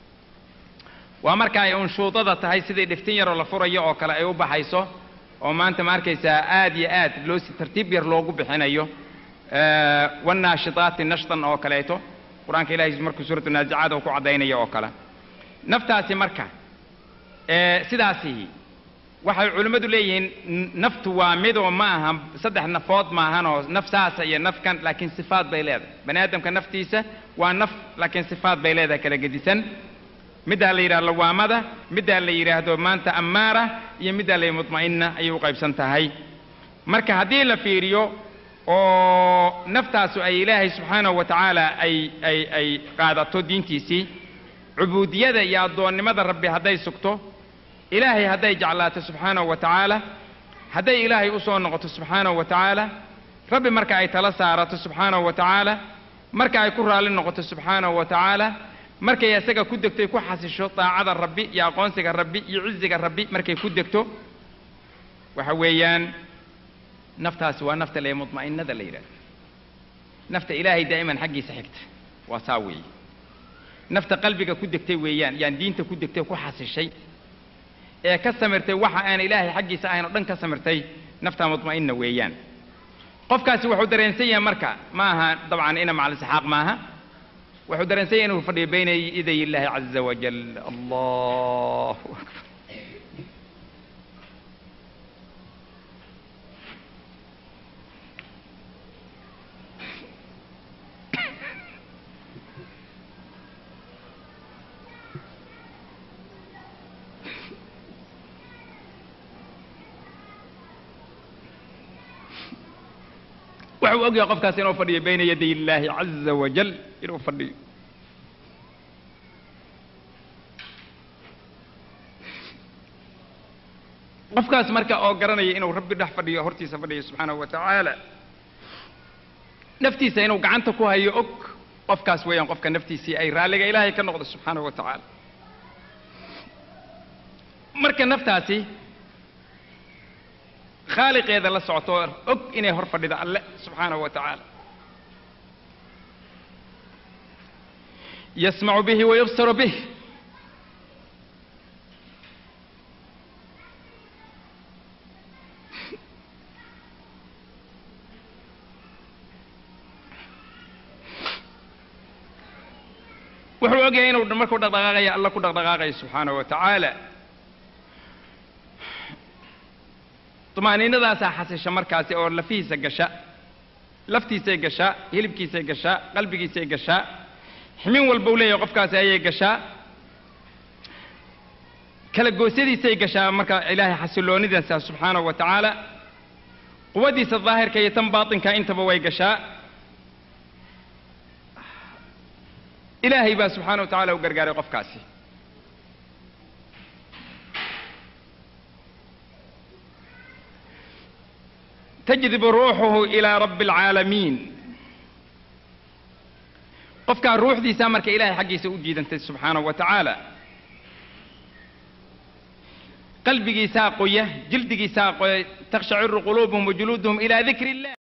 waa marka ay unshuudada tahay sidii dhiftin yaroo la furayo oo kale ay u baxayso oo maanta ma arkaysaa aad iyo aad loo si tartiib yar loogu bixinayo Eh, wannaashitaati nashtan oo kaleeto qur-aanka ilaahay markuu suuratu naazicaad uu ku caddaynayo oo kale naftaasi marka eh, sidaasi waxay culimmadu leeyihiin n- naftu waa midoo ma aha saddex nafood maahanoo naf saasa iyo nafkan laakiin sifaad bay leedahay bani aadamka naftiisa waa naf laakiin sifaad bay leedahay kala gedisan middaa la yidhahdo lawaamada middaa la yidhaahdo maanta ammaara iyo middaa la yidhahdo mutma'inna ayay u qaybsan tahay marka haddii la fiiriyo oo naftaasu ay ilaahay subxaanahu wa tacaala ay ay ay qaadato diintiisii cubuudiyada iyo addoonnimada rabbi hadday sugto ilaahay hadday jeclaato subxaanahu wa tacaala hadday ilaahay u soo noqoto subxaanahu wa tacaala rabbi marka ay tala saarato subxaanahu wa tacaala marka ay ku raalli noqoto subxaanahu wa tacaala markay isaga ku degto ay ku xasisho daacada rabbi iyo aqoonsiga rabbi iyo ciziga rabbi markay ku degto waxa weeyaan naftaasi waa nafta lee mutma'innada la yidhahdo nafta ilaahay daa'iman xaggiisa xigta waa saa weeye nafta qalbiga ku degtay weeyaan yaan diinta ku degtay ku xasishay ee ka samirtay waxa aan ilaahay xaggiisa ahayn oo dhan ka samirtay naftaa mutma'inna weeyaan qofkaasi wuxuu dareensan yahay marka ma aha dabcan ina macal isxaaq maaha wuxuu dareensan yahay inuu fadhiyo bayna yaday illaahi caza wajal allahu akbar wuxuu ogyahay qofkaas inuu fadhiyo bayna yaday illaahi caza wajal inuu fadhiyo qofkaas marka oo garanaya inuu rabbi dhex fadhiyo hortiisa fadhiyo subxaanahu wa tacaala naftiisa inuu gacanta ku hayo og qofkaas weeyaan qofka naftiisii ay raalliga ilaahay ka noqdo subxaanahu wa tacaala marka naftaasi khaaliqeeda la socoto og inay hor fadhido alle subxaanahu wa tacaala yasmacu bihi wayubsaru bih wuxuu ogyahay inuu markuu dhaqdhaqaaqaya alla ku dhaqdhaqaaqayo subxaanahu wa tacaala tumaaniinadaasaa xasisha markaasi oo lafihiisa gasha laftiisay gashaa hilibkiisay gashaa qalbigiisay gashaa ximin walba u leeyahay qofkaasi ayay gashaa kala goosyadiisay gashaa marka ilaahay xasiloonidiisa subxaanahu wa tacaala quwaddiisa daahirka iyo tan baatinka intaba way gashaa ilaahay baa subxaana wa tacala u gargaaray qofkaasi تجذب روحه إلى رب العالمين qofkaa ruuxdiisaa marka ilaahay xaggiisa u jiidantay subxaanahu wa tacaala qalbigiisaa qoya jildigiisaa qoya takshaciru quluubuhum wajuluuduhum ilaa dikri illah